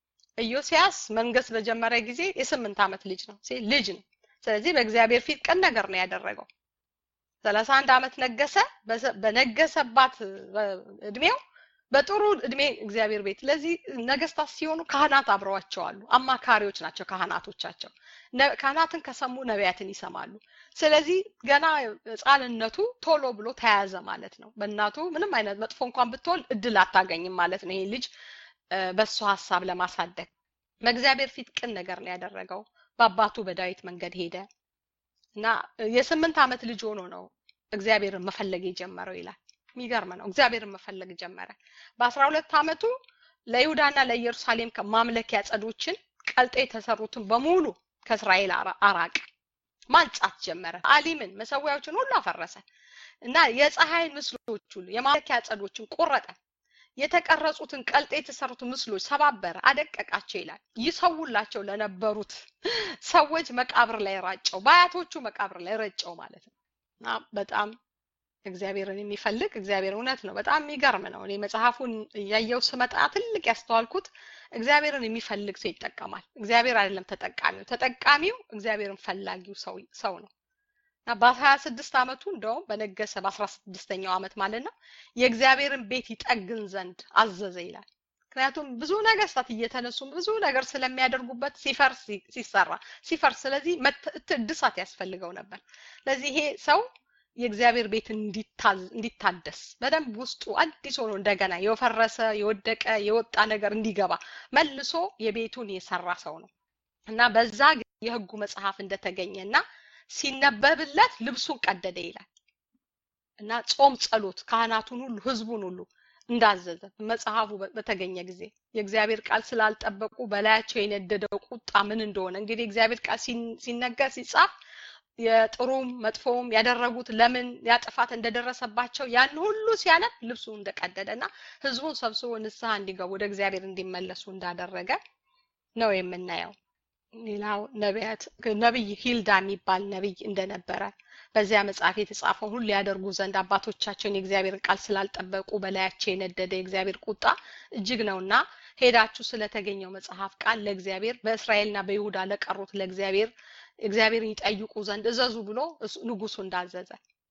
S1: ኢዮስያስ መንገስ በጀመረ ጊዜ የስምንት ዓመት ልጅ ነው ልጅ ነው። ስለዚህ በእግዚአብሔር ፊት ቅን ነገር ነው ያደረገው። ሰላሳ አንድ ዓመት ነገሰ። በነገሰባት እድሜው በጥሩ እድሜ እግዚአብሔር ቤት ለዚህ ነገስታት ሲሆኑ ካህናት አብረዋቸው አሉ። አማካሪዎች ናቸው ካህናቶቻቸው። ካህናትን ከሰሙ ነቢያትን ይሰማሉ። ስለዚህ ገና ህፃንነቱ ቶሎ ብሎ ተያዘ ማለት ነው። በእናቱ ምንም አይነት መጥፎ እንኳን ብትወልድ እድል አታገኝም ማለት ነው። ይሄ ልጅ በእሱ ሀሳብ ለማሳደግ በእግዚአብሔር ፊት ቅን ነገር ነው ያደረገው። በአባቱ በዳዊት መንገድ ሄደ እና የስምንት ዓመት ልጅ ሆኖ ነው እግዚአብሔርን መፈለግ የጀመረው ይላል። የሚገርም ነው። እግዚአብሔርን መፈለግ ጀመረ። በአስራ ሁለት ዓመቱ ለይሁዳና ለኢየሩሳሌም ማምለኪያ ጸዶችን ቀልጠ የተሰሩትን በሙሉ ከእስራኤል አራቅ ማንጻት ጀመረ። አሊምን መሰዊያዎችን ሁሉ አፈረሰ እና የፀሐይን ምስሎች ሁሉ የማምለኪያ ጸዶችን ቆረጠ። የተቀረጹትን ቀልጠ የተሰሩትን ምስሎች ሰባበረ፣ አደቀቃቸው ይላል። ይሰውላቸው ለነበሩት ሰዎች መቃብር ላይ ራጨው፣ በአያቶቹ መቃብር ላይ ረጨው ማለት ነው እና በጣም እግዚአብሔርን የሚፈልግ እግዚአብሔር እውነት ነው። በጣም የሚገርም ነው። እኔ መጽሐፉን እያየው ስመጣ ትልቅ ያስተዋልኩት እግዚአብሔርን የሚፈልግ ሰው ይጠቀማል። እግዚአብሔር አይደለም ተጠቃሚው። ተጠቃሚው እግዚአብሔርን ፈላጊው ሰው ሰው ነው እና በሀያ ስድስት ዓመቱ እንደውም በነገሰ በአስራ ስድስተኛው ዓመት ማለት ነው የእግዚአብሔርን ቤት ይጠግን ዘንድ አዘዘ ይላል። ምክንያቱም ብዙ ነገስታት እየተነሱ ብዙ ነገር ስለሚያደርጉበት ሲፈርስ ሲሰራ ሲፈርስ፣ ስለዚህ እድሳት ያስፈልገው ነበር። ስለዚህ ይሄ ሰው የእግዚአብሔር ቤት እንዲታደስ በደንብ ውስጡ አዲስ ሆኖ እንደገና የፈረሰ የወደቀ የወጣ ነገር እንዲገባ መልሶ የቤቱን የሰራ ሰው ነው እና በዛ የህጉ መጽሐፍ እንደተገኘና ሲነበብለት ልብሱን ቀደደ ይላል እና ጾም፣ ጸሎት ካህናቱን ሁሉ ህዝቡን ሁሉ እንዳዘዘ መጽሐፉ በተገኘ ጊዜ የእግዚአብሔር ቃል ስላልጠበቁ በላያቸው የነደደው ቁጣ ምን እንደሆነ እንግዲህ እግዚአብሔር ቃል ሲነገር ሲጻፍ የጥሩም መጥፎም ያደረጉት ለምን ያጥፋት እንደደረሰባቸው ያን ሁሉ ሲያነብ ልብሱ እንደቀደደ እና ህዝቡን ሰብስቦ ንስሐ እንዲገቡ ወደ እግዚአብሔር እንዲመለሱ እንዳደረገ ነው የምናየው። ሌላው ነቢያት ነቢይ ሂልዳ የሚባል ነቢይ እንደነበረ በዚያ መጽሐፍ የተጻፈውን ሁሉ ያደርጉ ዘንድ አባቶቻቸውን የእግዚአብሔር ቃል ስላልጠበቁ በላያቸው የነደደ የእግዚአብሔር ቁጣ እጅግ ነውና ሄዳችሁ ስለተገኘው መጽሐፍ ቃል ለእግዚአብሔር በእስራኤልና በይሁዳ ለቀሩት ለእግዚአብሔር እግዚአብሔርን ይጠይቁ ዘንድ እዘዙ ብሎ ንጉሱ እንዳዘዘ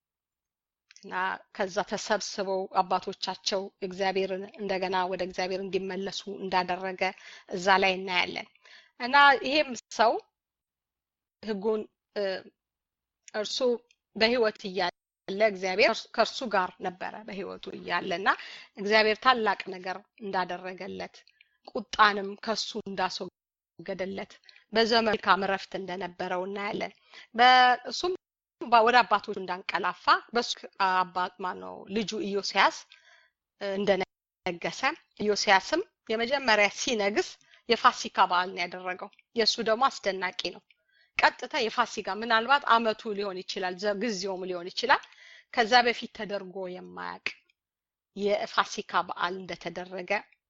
S1: እና ከዛ ተሰብስበው አባቶቻቸው እግዚአብሔርን እንደገና ወደ እግዚአብሔር እንዲመለሱ እንዳደረገ እዛ ላይ እናያለን። እና ይሄም ሰው ህጉን እርሱ በህይወት እያለ እግዚአብሔር ከእርሱ ጋር ነበረ በህይወቱ እያለ እና እግዚአብሔር ታላቅ ነገር እንዳደረገለት ቁጣንም ከሱ እንዳስወገደለት በዘመኑ መልካም እረፍት እንደነበረው እናያለን። በእሱም ወደ አባቶቹ እንዳንቀላፋ በሱ አባት ማነው ልጁ ኢዮስያስ እንደነገሰ ኢዮስያስም የመጀመሪያ ሲነግስ የፋሲካ በዓል ነው ያደረገው። የእሱ ደግሞ አስደናቂ ነው። ቀጥታ የፋሲካ ምናልባት አመቱ ሊሆን ይችላል፣ ጊዜውም ሊሆን ይችላል። ከዛ በፊት ተደርጎ የማያውቅ የፋሲካ በዓል እንደተደረገ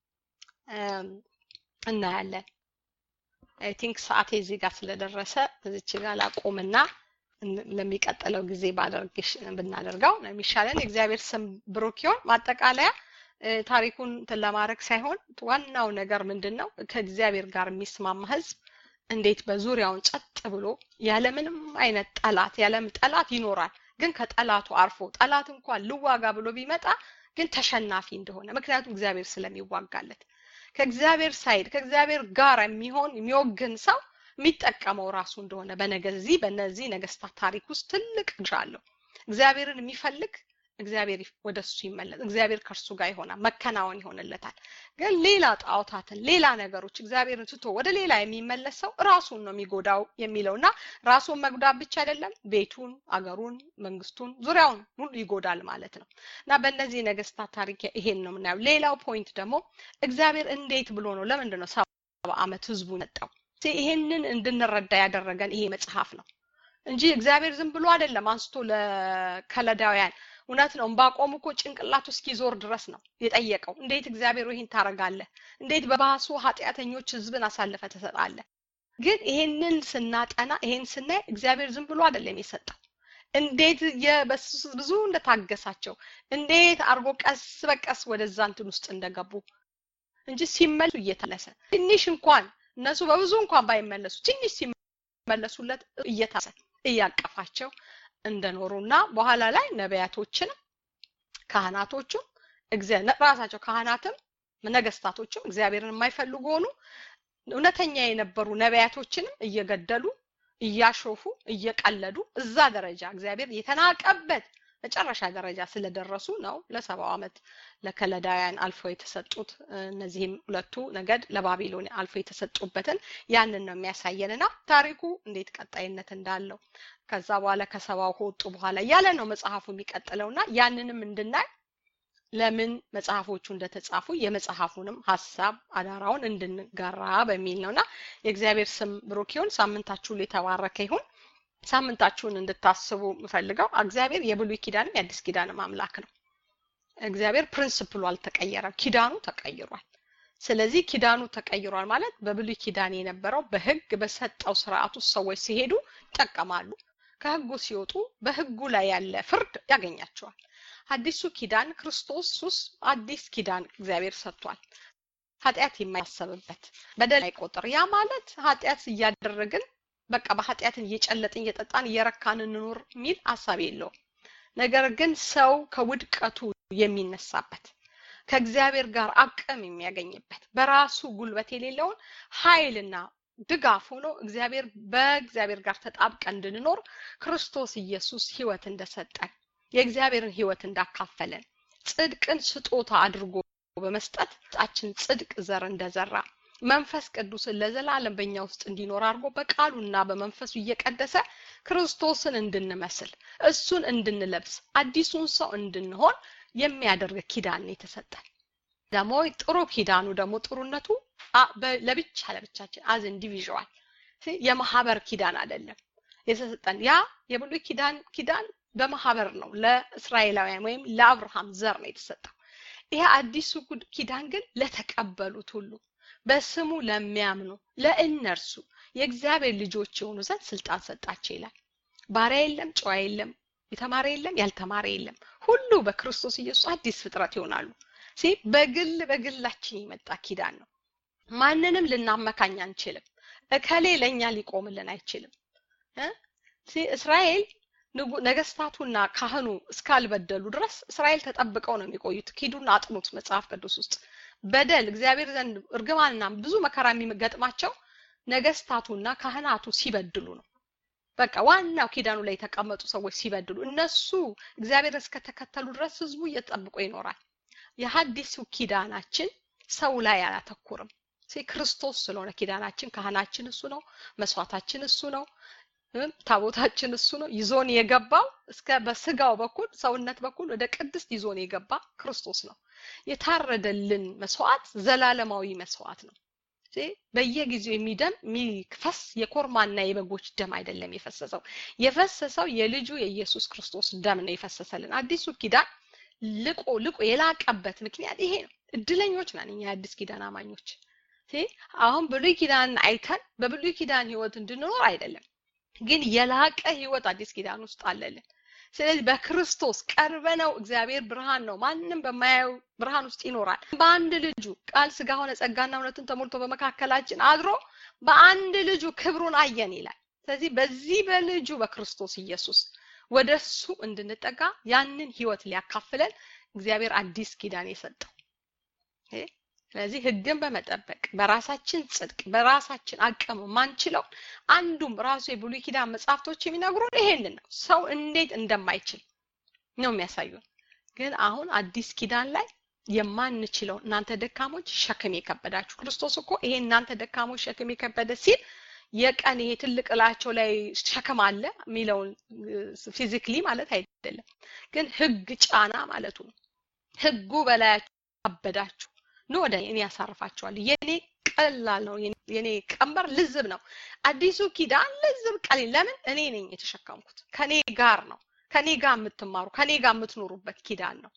S1: እናያለን። አይ ቲንክ ሰዓቴ እዚህ ጋር ስለደረሰ እዚች ጋር ላቁምና ለሚቀጥለው ጊዜ ባደርግሽ ብናደርገው ነው የሚሻለን። የእግዚአብሔር ስም ብሩክ ይሁን። ማጠቃለያ ታሪኩን እንትን ለማድረግ ሳይሆን ዋናው ነገር ምንድን ነው? ከእግዚአብሔር ጋር የሚስማማ ህዝብ እንዴት በዙሪያውን ጸጥ ብሎ ያለምንም አይነት ጠላት ያለም ጠላት ይኖራል፣ ግን ከጠላቱ አርፎ ጠላት እንኳን ልዋጋ ብሎ ቢመጣ ግን ተሸናፊ እንደሆነ ምክንያቱም እግዚአብሔር ስለሚዋጋለት ከእግዚአብሔር ሳይድ ከእግዚአብሔር ጋር የሚሆን የሚወግን ሰው የሚጠቀመው ራሱ እንደሆነ በነገዚህ በነዚህ ነገስታት ታሪክ ውስጥ ትልቅ ድርሻ አለው። እግዚአብሔርን የሚፈልግ እግዚአብሔር ወደ እሱ ይመለስ፣ እግዚአብሔር ከእርሱ ጋር ይሆናል፣ መከናወን ይሆንለታል። ግን ሌላ ጣዖታትን፣ ሌላ ነገሮች እግዚአብሔርን ትቶ ወደ ሌላ የሚመለስ ሰው ራሱን ነው የሚጎዳው የሚለው እና ራሱን መጉዳት ብቻ አይደለም፣ ቤቱን፣ አገሩን፣ መንግስቱን፣ ዙሪያውን ሁሉ ይጎዳል ማለት ነው እና በእነዚህ ነገስታት ታሪክ ይሄን ነው የምናየው። ሌላው ፖይንት ደግሞ እግዚአብሔር እንዴት ብሎ ነው ለምንድን ነው ሰባ ዓመት ህዝቡ መጣው ይሄንን እንድንረዳ ያደረገን ይሄ መጽሐፍ ነው እንጂ እግዚአብሔር ዝም ብሎ አይደለም አንስቶ ለከለዳውያን እውነት ነው እምባቆም እኮ ጭንቅላቱ እስኪዞር ድረስ ነው የጠየቀው እንዴት እግዚአብሔር ይህን ታረጋለህ እንዴት በባሱ ኃጢአተኞች ህዝብን አሳልፈ ትሰጣለህ ግን ይሄንን ስናጠና ይሄን ስናይ እግዚአብሔር ዝም ብሎ አይደለም የሰጠው እንዴት ብዙ እንደታገሳቸው እንዴት አርጎ ቀስ በቀስ ወደዛ እንትን ውስጥ እንደገቡ እንጂ ሲመለሱ እየተለሰ ትንሽ እንኳን እነሱ በብዙ እንኳን ባይመለሱ ትንሽ ሲመለሱለት እየታሰ እያቀፋቸው እንደኖሩና በኋላ ላይ ነቢያቶችንም ካህናቶቹም ራሳቸው ካህናትም ነገስታቶችም እግዚአብሔርን የማይፈልጉ ሆኑ እውነተኛ የነበሩ ነቢያቶችንም እየገደሉ እያሾፉ እየቀለዱ እዛ ደረጃ እግዚአብሔር የተናቀበት መጨረሻ ደረጃ ስለደረሱ ነው ለሰባው ዓመት ለከለዳውያን አልፎ የተሰጡት እነዚህም ሁለቱ ነገድ ለባቢሎን አልፎ የተሰጡበትን ያንን ነው የሚያሳየንና ታሪኩ እንዴት ቀጣይነት እንዳለው ከዛ በኋላ ከሰባው ከወጡ በኋላ እያለ ነው መጽሐፉ የሚቀጥለውና ያንንም እንድናይ ለምን መጽሐፎቹ እንደተጻፉ የመጽሐፉንም ሀሳብ አዳራውን እንድንጋራ በሚል ነውና የእግዚአብሔር ስም ብሩክ ይሁን ሳምንታችሁ የተባረከ ይሁን ሳምንታችሁን እንድታስቡ የምፈልገው እግዚአብሔር የብሉይ ኪዳንም የአዲስ ኪዳንም አምላክ ነው እግዚአብሔር ፕሪንስፕሉ አልተቀየረም ኪዳኑ ተቀይሯል ስለዚህ ኪዳኑ ተቀይሯል ማለት በብሉይ ኪዳን የነበረው በህግ በሰጠው ስርዓት ውስጥ ሰዎች ሲሄዱ ይጠቀማሉ ከህጉ ሲወጡ በህጉ ላይ ያለ ፍርድ ያገኛቸዋል አዲሱ ኪዳን ክርስቶስ ውስጥ አዲስ ኪዳን እግዚአብሔር ሰጥቷል ኃጢአት የማያሰብበት በደል አይቆጥር ያ ማለት ኃጢአት እያደረግን በቃ በኃጢአትን እየጨለጥን እየጠጣን እየረካን እንኖር የሚል ሀሳብ የለውም ነገር ግን ሰው ከውድቀቱ የሚነሳበት ከእግዚአብሔር ጋር አቅም የሚያገኝበት በራሱ ጉልበት የሌለውን ኃይልና ድጋፍ ሆኖ እግዚአብሔር በእግዚአብሔር ጋር ተጣብቀ እንድንኖር ክርስቶስ ኢየሱስ ህይወት እንደሰጠን የእግዚአብሔርን ህይወት እንዳካፈለን ጽድቅን ስጦታ አድርጎ በመስጠት ጣችን ጽድቅ ዘር እንደዘራ መንፈስ ቅዱስን ለዘላለም በእኛ ውስጥ እንዲኖር አድርጎ በቃሉና በመንፈሱ እየቀደሰ ክርስቶስን እንድንመስል እሱን እንድንለብስ አዲሱን ሰው እንድንሆን የሚያደርግ ኪዳን የተሰጠን ደግሞ ጥሩ ኪዳኑ ደግሞ ጥሩነቱ ለብቻ ለብቻችን አዝ ኢንዲቪዥዋል የማህበር ኪዳን አይደለም የተሰጠን ያ የብሉይ ኪዳን ኪዳን በማህበር ነው ለእስራኤላውያን ወይም ለአብርሃም ዘር ነው የተሰጠው ይሄ አዲሱ ኪዳን ግን ለተቀበሉት ሁሉ በስሙ ለሚያምኑ ለእነርሱ የእግዚአብሔር ልጆች የሆኑ ዘንድ ስልጣን ሰጣቸው ይላል ባሪያ የለም ጨዋ የለም የተማረ የለም ያልተማረ የለም ሁሉ በክርስቶስ ኢየሱስ አዲስ ፍጥረት ይሆናሉ ሲ በግል በግላችን የመጣ ኪዳን ነው ማንንም ልናመካኝ አንችልም እከሌ ለእኛ ሊቆምልን አይችልም እስራኤል ነገስታቱና ካህኑ እስካልበደሉ ድረስ እስራኤል ተጠብቀው ነው የሚቆዩት ኪዱና አጥኑት መጽሐፍ ቅዱስ ውስጥ በደል እግዚአብሔር ዘንድ እርግማንና ብዙ መከራ የሚገጥማቸው ነገስታቱና ካህናቱ ሲበድሉ ነው በቃ ዋናው ኪዳኑ ላይ የተቀመጡ ሰዎች ሲበድሉ እነሱ እግዚአብሔር እስከተከተሉ ድረስ ህዝቡ እየጠብቆ ይኖራል የሀዲሱ ኪዳናችን ሰው ላይ አያተኩርም ክርስቶስ ስለሆነ ኪዳናችን ካህናችን እሱ ነው መስዋዕታችን እሱ ነው ታቦታችን እሱ ነው ይዞን የገባው እስከ በስጋው በኩል ሰውነት በኩል ወደ ቅድስት ይዞን የገባ ክርስቶስ ነው የታረደልን መስዋዕት ዘላለማዊ መስዋዕት ነው በየጊዜው የሚደም የሚፈስ የኮርማና የበጎች ደም አይደለም የፈሰሰው የፈሰሰው የልጁ የኢየሱስ ክርስቶስ ደም ነው የፈሰሰልን አዲሱ ኪዳን ልቆ ልቆ የላቀበት ምክንያት ይሄ ነው እድለኞች ነን እኛ የአዲስ ኪዳን አማኞች አሁን ብሉይ ኪዳን አይተን በብሉይ ኪዳን ህይወት እንድንኖር አይደለም ግን የላቀ ህይወት አዲስ ኪዳን ውስጥ አለልን ስለዚህ በክርስቶስ ቀርበነው እግዚአብሔር ብርሃን ነው ማንም በማያየው ብርሃን ውስጥ ይኖራል በአንድ ልጁ ቃል ስጋ ሆነ ጸጋና እውነትን ተሞልቶ በመካከላችን አድሮ በአንድ ልጁ ክብሩን አየን ይላል ስለዚህ በዚህ በልጁ በክርስቶስ ኢየሱስ ወደ እሱ እንድንጠጋ ያንን ህይወት ሊያካፍለን እግዚአብሔር አዲስ ኪዳን የሰጠው ስለዚህ ህግን በመጠበቅ በራሳችን ጽድቅ በራሳችን አቅም ማንችለው አንዱም ራሱ የብሉይ ኪዳን መጽሐፍቶች የሚነግሩን ይሄንን ነው ሰው እንዴት እንደማይችል ነው የሚያሳዩን ግን አሁን አዲስ ኪዳን ላይ የማንችለው እናንተ ደካሞች ሸክም የከበዳችሁ ክርስቶስ እኮ ይሄ እናንተ ደካሞች ሸክም የከበደ ሲል የቀን ይሄ ትልቅ እላቸው ላይ ሸክም አለ የሚለውን ፊዚክሊ ማለት አይደለም ግን ህግ ጫና ማለቱ ነው ህጉ በላያችሁ አበዳችሁ ኑ ወደ እኔ ያሳርፋችኋል የኔ ቀላል ነው። የኔ ቀንበር ልዝብ ነው። አዲሱ ኪዳን ልዝብ ቀሊል። ለምን እኔ ነኝ የተሸከምኩት። ከኔ ጋር ነው። ከኔ ጋር የምትማሩ ከኔ ጋር የምትኖሩበት ኪዳን ነው።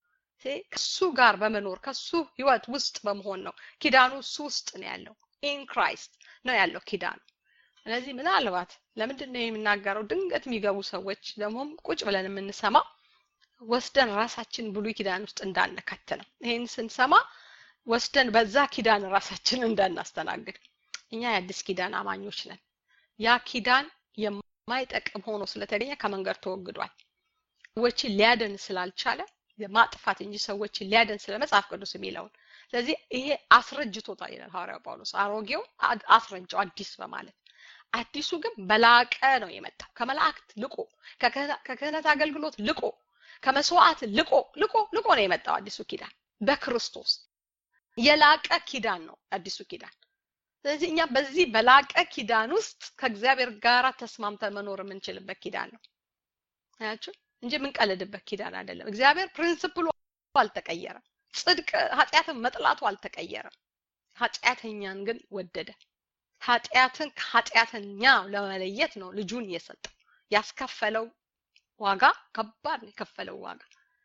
S1: ከሱ ጋር በመኖር ከሱ ህይወት ውስጥ በመሆን ነው። ኪዳኑ እሱ ውስጥ ነው ያለው። ኢን ክራይስት ነው ያለው ኪዳኑ። ስለዚህ ምናልባት ለምንድን ነው የምናገረው? ድንገት የሚገቡ ሰዎች ደግሞም ቁጭ ብለን የምንሰማ ወስደን ራሳችን ብሉይ ኪዳን ውስጥ እንዳንከት ነው። ይሄን ስንሰማ ወስደን በዛ ኪዳን ራሳችን እንዳናስተናግድ። እኛ የአዲስ ኪዳን አማኞች ነን። ያ ኪዳን የማይጠቅም ሆኖ ስለተገኘ ከመንገድ ተወግዷል። ሰዎችን ሊያደን ስላልቻለ ማጥፋት እንጂ ሰዎችን ሊያደን ስለ መጽሐፍ ቅዱስ የሚለውን ስለዚህ ይሄ አስረጅቶታል ይላል ሐዋርያው ጳውሎስ። አሮጌው አስረጀው አዲስ በማለት አዲሱ ግን በላቀ ነው የመጣው። ከመላእክት ልቆ ከክህነት አገልግሎት ልቆ ከመስዋዕት ልቆ ልቆ ልቆ ነው የመጣው አዲሱ ኪዳን በክርስቶስ የላቀ ኪዳን ነው አዲሱ ኪዳን። ስለዚህ እኛ በዚህ በላቀ ኪዳን ውስጥ ከእግዚአብሔር ጋር ተስማምተን መኖር የምንችልበት ኪዳን ነው አያችሁ እንጂ የምንቀልድበት ኪዳን አይደለም። እግዚአብሔር ፕሪንስፕሉ አልተቀየረም። ጽድቅ ኃጢአትን መጥላቱ አልተቀየረም። ኃጢአተኛን ግን ወደደ። ኃጢአትን ከኃጢአተኛ ለመለየት ነው ልጁን የሰጠው። ያስከፈለው ዋጋ ከባድ ነው የከፈለው ዋጋ።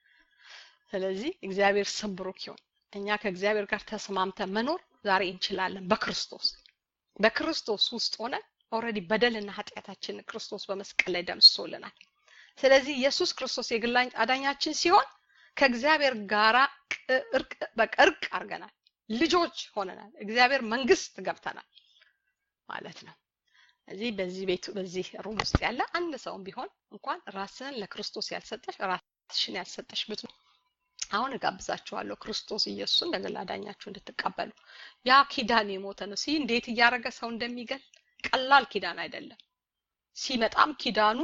S1: ስለዚህ እግዚአብሔር ስም ብሩክ ይሁን። እኛ ከእግዚአብሔር ጋር ተስማምተን መኖር ዛሬ እንችላለን በክርስቶስ በክርስቶስ ውስጥ ሆነ ኦልሬዲ በደልና ኃጢአታችን ክርስቶስ በመስቀል ላይ ደምስሶልናል። ስለዚህ ኢየሱስ ክርስቶስ የግል አዳኛችን ሲሆን ከእግዚአብሔር ጋራ በቃ እርቅ አድርገናል። ልጆች ሆነናል። እግዚአብሔር መንግስት ገብተናል ማለት ነው። እዚህ በዚህ ቤቱ በዚህ ሩም ውስጥ ያለ አንድ ሰውም ቢሆን እንኳን ራስህን ለክርስቶስ ያልሰጠሽ ራስሽን ያልሰጠሽ ብት አሁን እጋብዛችኋለሁ ክርስቶስ ኢየሱስን እንደ ግል አዳኛችሁ እንድትቀበሉ። ያ ኪዳን የሞተ ነው። ሲ እንዴት እያደረገ ሰው እንደሚገል ቀላል ኪዳን አይደለም። ሲመጣም ኪዳኑ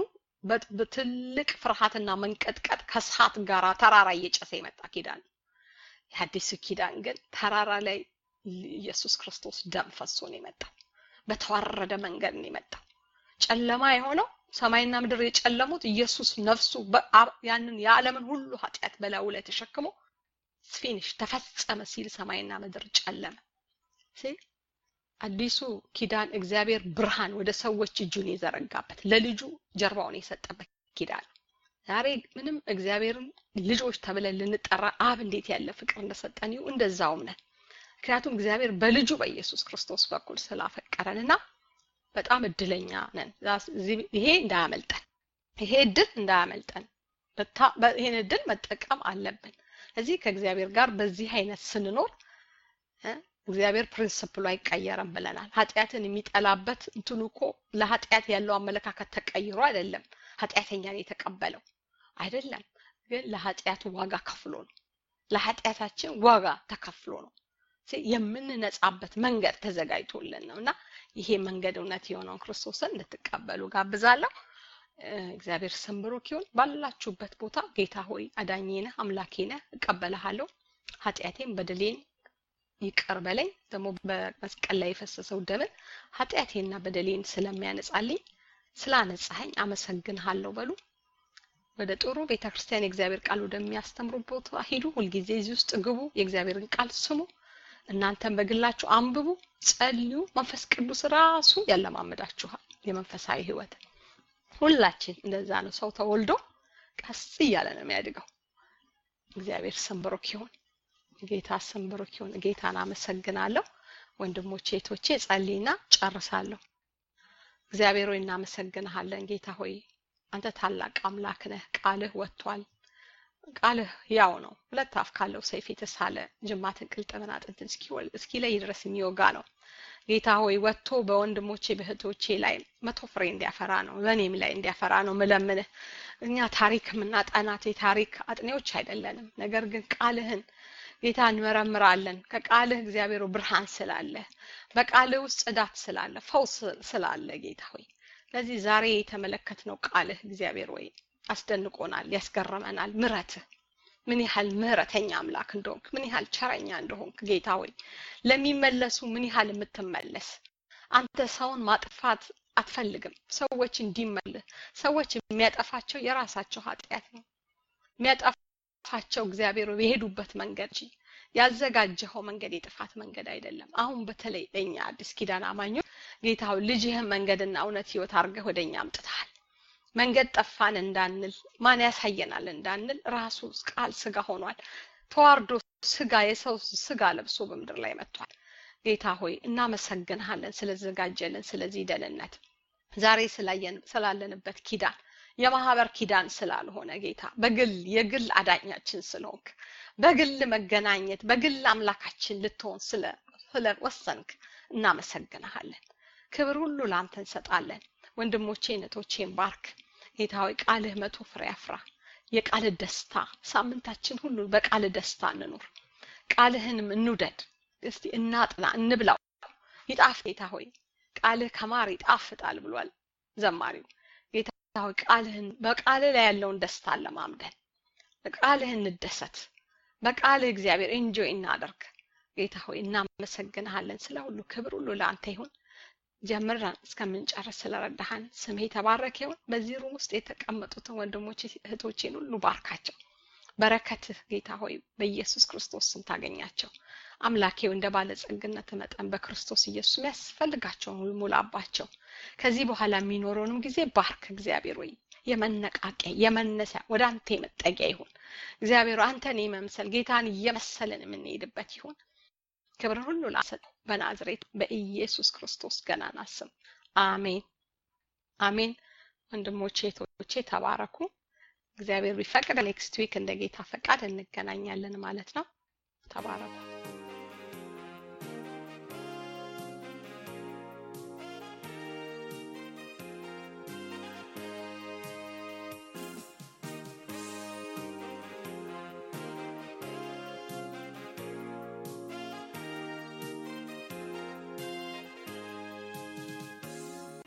S1: በትልቅ ፍርሃትና መንቀጥቀጥ ከእሳት ጋራ ተራራ እየጨሰ የመጣ ኪዳን ነው። የአዲሱ ኪዳን ግን ተራራ ላይ ኢየሱስ ክርስቶስ ደም ፈሶ ነው የመጣው። በተዋረደ መንገድ ነው የመጣው። ጨለማ የሆነው ሰማይና ምድር የጨለሙት ኢየሱስ ነፍሱ ያንን የዓለምን ሁሉ ኃጢአት በላዩ ላይ ተሸክሞ ፊኒሽ ተፈጸመ ሲል ሰማይና ምድር ጨለመ ሲል አዲሱ ኪዳን እግዚአብሔር ብርሃን ወደ ሰዎች እጁን የዘረጋበት ለልጁ ጀርባውን የሰጠበት ኪዳን ነው። ዛሬ ምንም እግዚአብሔርን ልጆች ተብለን ልንጠራ አብ እንዴት ያለ ፍቅር እንደሰጠን ይሁ እንደዛውም ነን። ምክንያቱም እግዚአብሔር በልጁ በኢየሱስ ክርስቶስ በኩል ስላፈቀረን እና በጣም እድለኛ ነን። ይሄ እንዳያመልጠን፣ ይሄ እድል እንዳያመልጠን፣ ይሄን እድል መጠቀም አለብን። እዚህ ከእግዚአብሔር ጋር በዚህ አይነት ስንኖር እግዚአብሔር ፕሪንስፕሉ አይቀየርም ብለናል። ኃጢአትን የሚጠላበት እንትኑ እኮ ለኃጢአት ያለው አመለካከት ተቀይሮ አይደለም ኃጢአተኛን የተቀበለው አይደለም፣ ግን ለኃጢአቱ ዋጋ ከፍሎ ነው። ለኃጢአታችን ዋጋ ተከፍሎ ነው የምንነጻበት መንገድ ተዘጋጅቶልን ነው እና ይሄ መንገድ እውነት የሆነውን ክርስቶስን እንድትቀበሉ ጋብዛለሁ። እግዚአብሔር ስም ብሩክ ይሁን። ባላችሁበት ቦታ ጌታ ሆይ አዳኜ ነህ፣ አምላኬ ነህ፣ እቀበልሃለሁ። ኃጢአቴን በደሌን ይቅር በለኝ። ደግሞ በመስቀል ላይ የፈሰሰው ደምን ኃጢአቴና በደሌን ስለሚያነጻልኝ ስላነጻኸኝ አመሰግንሃለሁ በሉ። ወደ ጥሩ ቤተ ክርስቲያን የእግዚአብሔር ቃል ወደሚያስተምሩ ቦታ ሂዱ። ሁልጊዜ እዚህ ውስጥ ግቡ፣ የእግዚአብሔርን ቃል ስሙ። እናንተም በግላችሁ አንብቡ፣ ጸልዩ። መንፈስ ቅዱስ ራሱ ያለማመዳችኋል የመንፈሳዊ ህይወት። ሁላችን እንደዛ ነው። ሰው ተወልዶ ቀስ እያለ ነው የሚያድገው። እግዚአብሔር ስም ብሩክ ይሁን። ጌታ ስም ብሩክ ይሁን። ጌታን አመሰግናለሁ። ወንድሞቼ እህቶቼ፣ ጸልይና ጨርሳለሁ። እግዚአብሔር ሆይ እናመሰግንሃለን። ጌታ ሆይ አንተ ታላቅ አምላክ ነህ። ቃልህ ወጥቷል። ቃልህ ያው ነው። ሁለት አፍ ካለው ሰይፍ የተሳለ ጅማትን፣ ቅልጥምን፣ አጥንትን እስኪለይ ድረስ የሚወጋ ነው። ጌታ ሆይ ወጥቶ በወንድሞቼ በእህቶቼ ላይ መቶ ፍሬ እንዲያፈራ ነው፣ በእኔም ላይ እንዲያፈራ ነው ምለምንህ። እኛ ታሪክ የምናጠናት የታሪክ አጥኔዎች አይደለንም። ነገር ግን ቃልህን ጌታ እንመረምራለን። ከቃልህ እግዚአብሔር ብርሃን ስላለ፣ በቃልህ ውስጥ ጽዳት ስላለ፣ ፈውስ ስላለ ጌታ ሆይ ለዚህ ዛሬ የተመለከትነው ቃልህ እግዚአብሔር ወይ አስደንቆናል፣ ያስገርመናል። ምረትህ ምን ያህል ምህረተኛ አምላክ እንደሆንክ፣ ምን ያህል ቸረኛ እንደሆንክ ጌታ ሆይ ለሚመለሱ ምን ያህል የምትመለስ አንተ ሰውን ማጥፋት አትፈልግም። ሰዎች እንዲመልስ ሰዎች የሚያጠፋቸው የራሳቸው ኃጢአት ነው የሚያጠፋቸው እግዚአብሔር የሄዱበት መንገድ እንጂ ያዘጋጀኸው መንገድ የጥፋት መንገድ አይደለም። አሁን በተለይ ለእኛ አዲስ ኪዳን አማኞች ጌታ ሆይ ልጅህን መንገድና እውነት ህይወት አድርገህ ወደ እኛ አምጥተሃል። መንገድ ጠፋን እንዳንል ማን ያሳየናል እንዳንል ራሱ ቃል ስጋ ሆኗል። ተዋርዶ ስጋ የሰው ስጋ ለብሶ በምድር ላይ መጥቷል። ጌታ ሆይ እናመሰግንሃለን ስለዘጋጀልን ስለዚህ ደህንነት ዛሬ ስላለንበት ኪዳን የማህበር ኪዳን ስላልሆነ ጌታ በግል የግል አዳኛችን ስለሆንክ በግል መገናኘት በግል አምላካችን ልትሆን ስለወሰንክ እናመሰግንሃለን። ክብር ሁሉ ለአንተ እንሰጣለን። ወንድሞቼን እህቶቼን ባርክ ጌታ ሆይ ቃልህ መቶ ፍሬ ያፍራ። የቃልህ ደስታ ሳምንታችን ሁሉ በቃልህ ደስታ እንኑር። ቃልህንም እንውደድ። እስቲ እናጥና እንብላው። ይጣፍ ጌታ ሆይ ቃልህ ከማር ይጣፍጣል ብሏል ዘማሪው። ጌታ ሆይ ቃልህን በቃልህ ላይ ያለውን ደስታ ለማምደን በቃልህ እንደሰት። በቃልህ እግዚአብሔር ኤንጆይ እናደርግ። ጌታ ሆይ እናመሰግንሃለን። ስለ ሁሉ ክብር ሁሉ ለአንተ ይሁን። ጀምረን እስከምንጨርስ ስለረዳሃን ስምህ የተባረከ ይሁን። በዚህ ሩም ውስጥ የተቀመጡትን ወንድሞች እህቶቼን ሁሉ ባርካቸው። በረከትህ ጌታ ሆይ በኢየሱስ ክርስቶስ ስም ታገኛቸው። አምላኬው እንደ ባለጸግነት መጠን በክርስቶስ ኢየሱስ የሚያስፈልጋቸውን ሁሉ ሙላባቸው። ከዚህ በኋላ የሚኖረውንም ጊዜ ባርክ እግዚአብሔር ወይ የመነቃቂያ የመነሳያ ወደ አንተ የመጠጊያ ይሁን። እግዚአብሔር አንተን የመምሰል ጌታን እየመሰልን የምንሄድበት ይሁን። ክብር ሁሉ ላሰጥ በናዝሬት በኢየሱስ ክርስቶስ ገናና ስም አሜን አሜን። ወንድሞቼ እህቶቼ ተባረኩ። እግዚአብሔር ቢፈቅድ ኔክስት ዊክ እንደ ጌታ ፈቃድ እንገናኛለን ማለት ነው። ተባረኩ።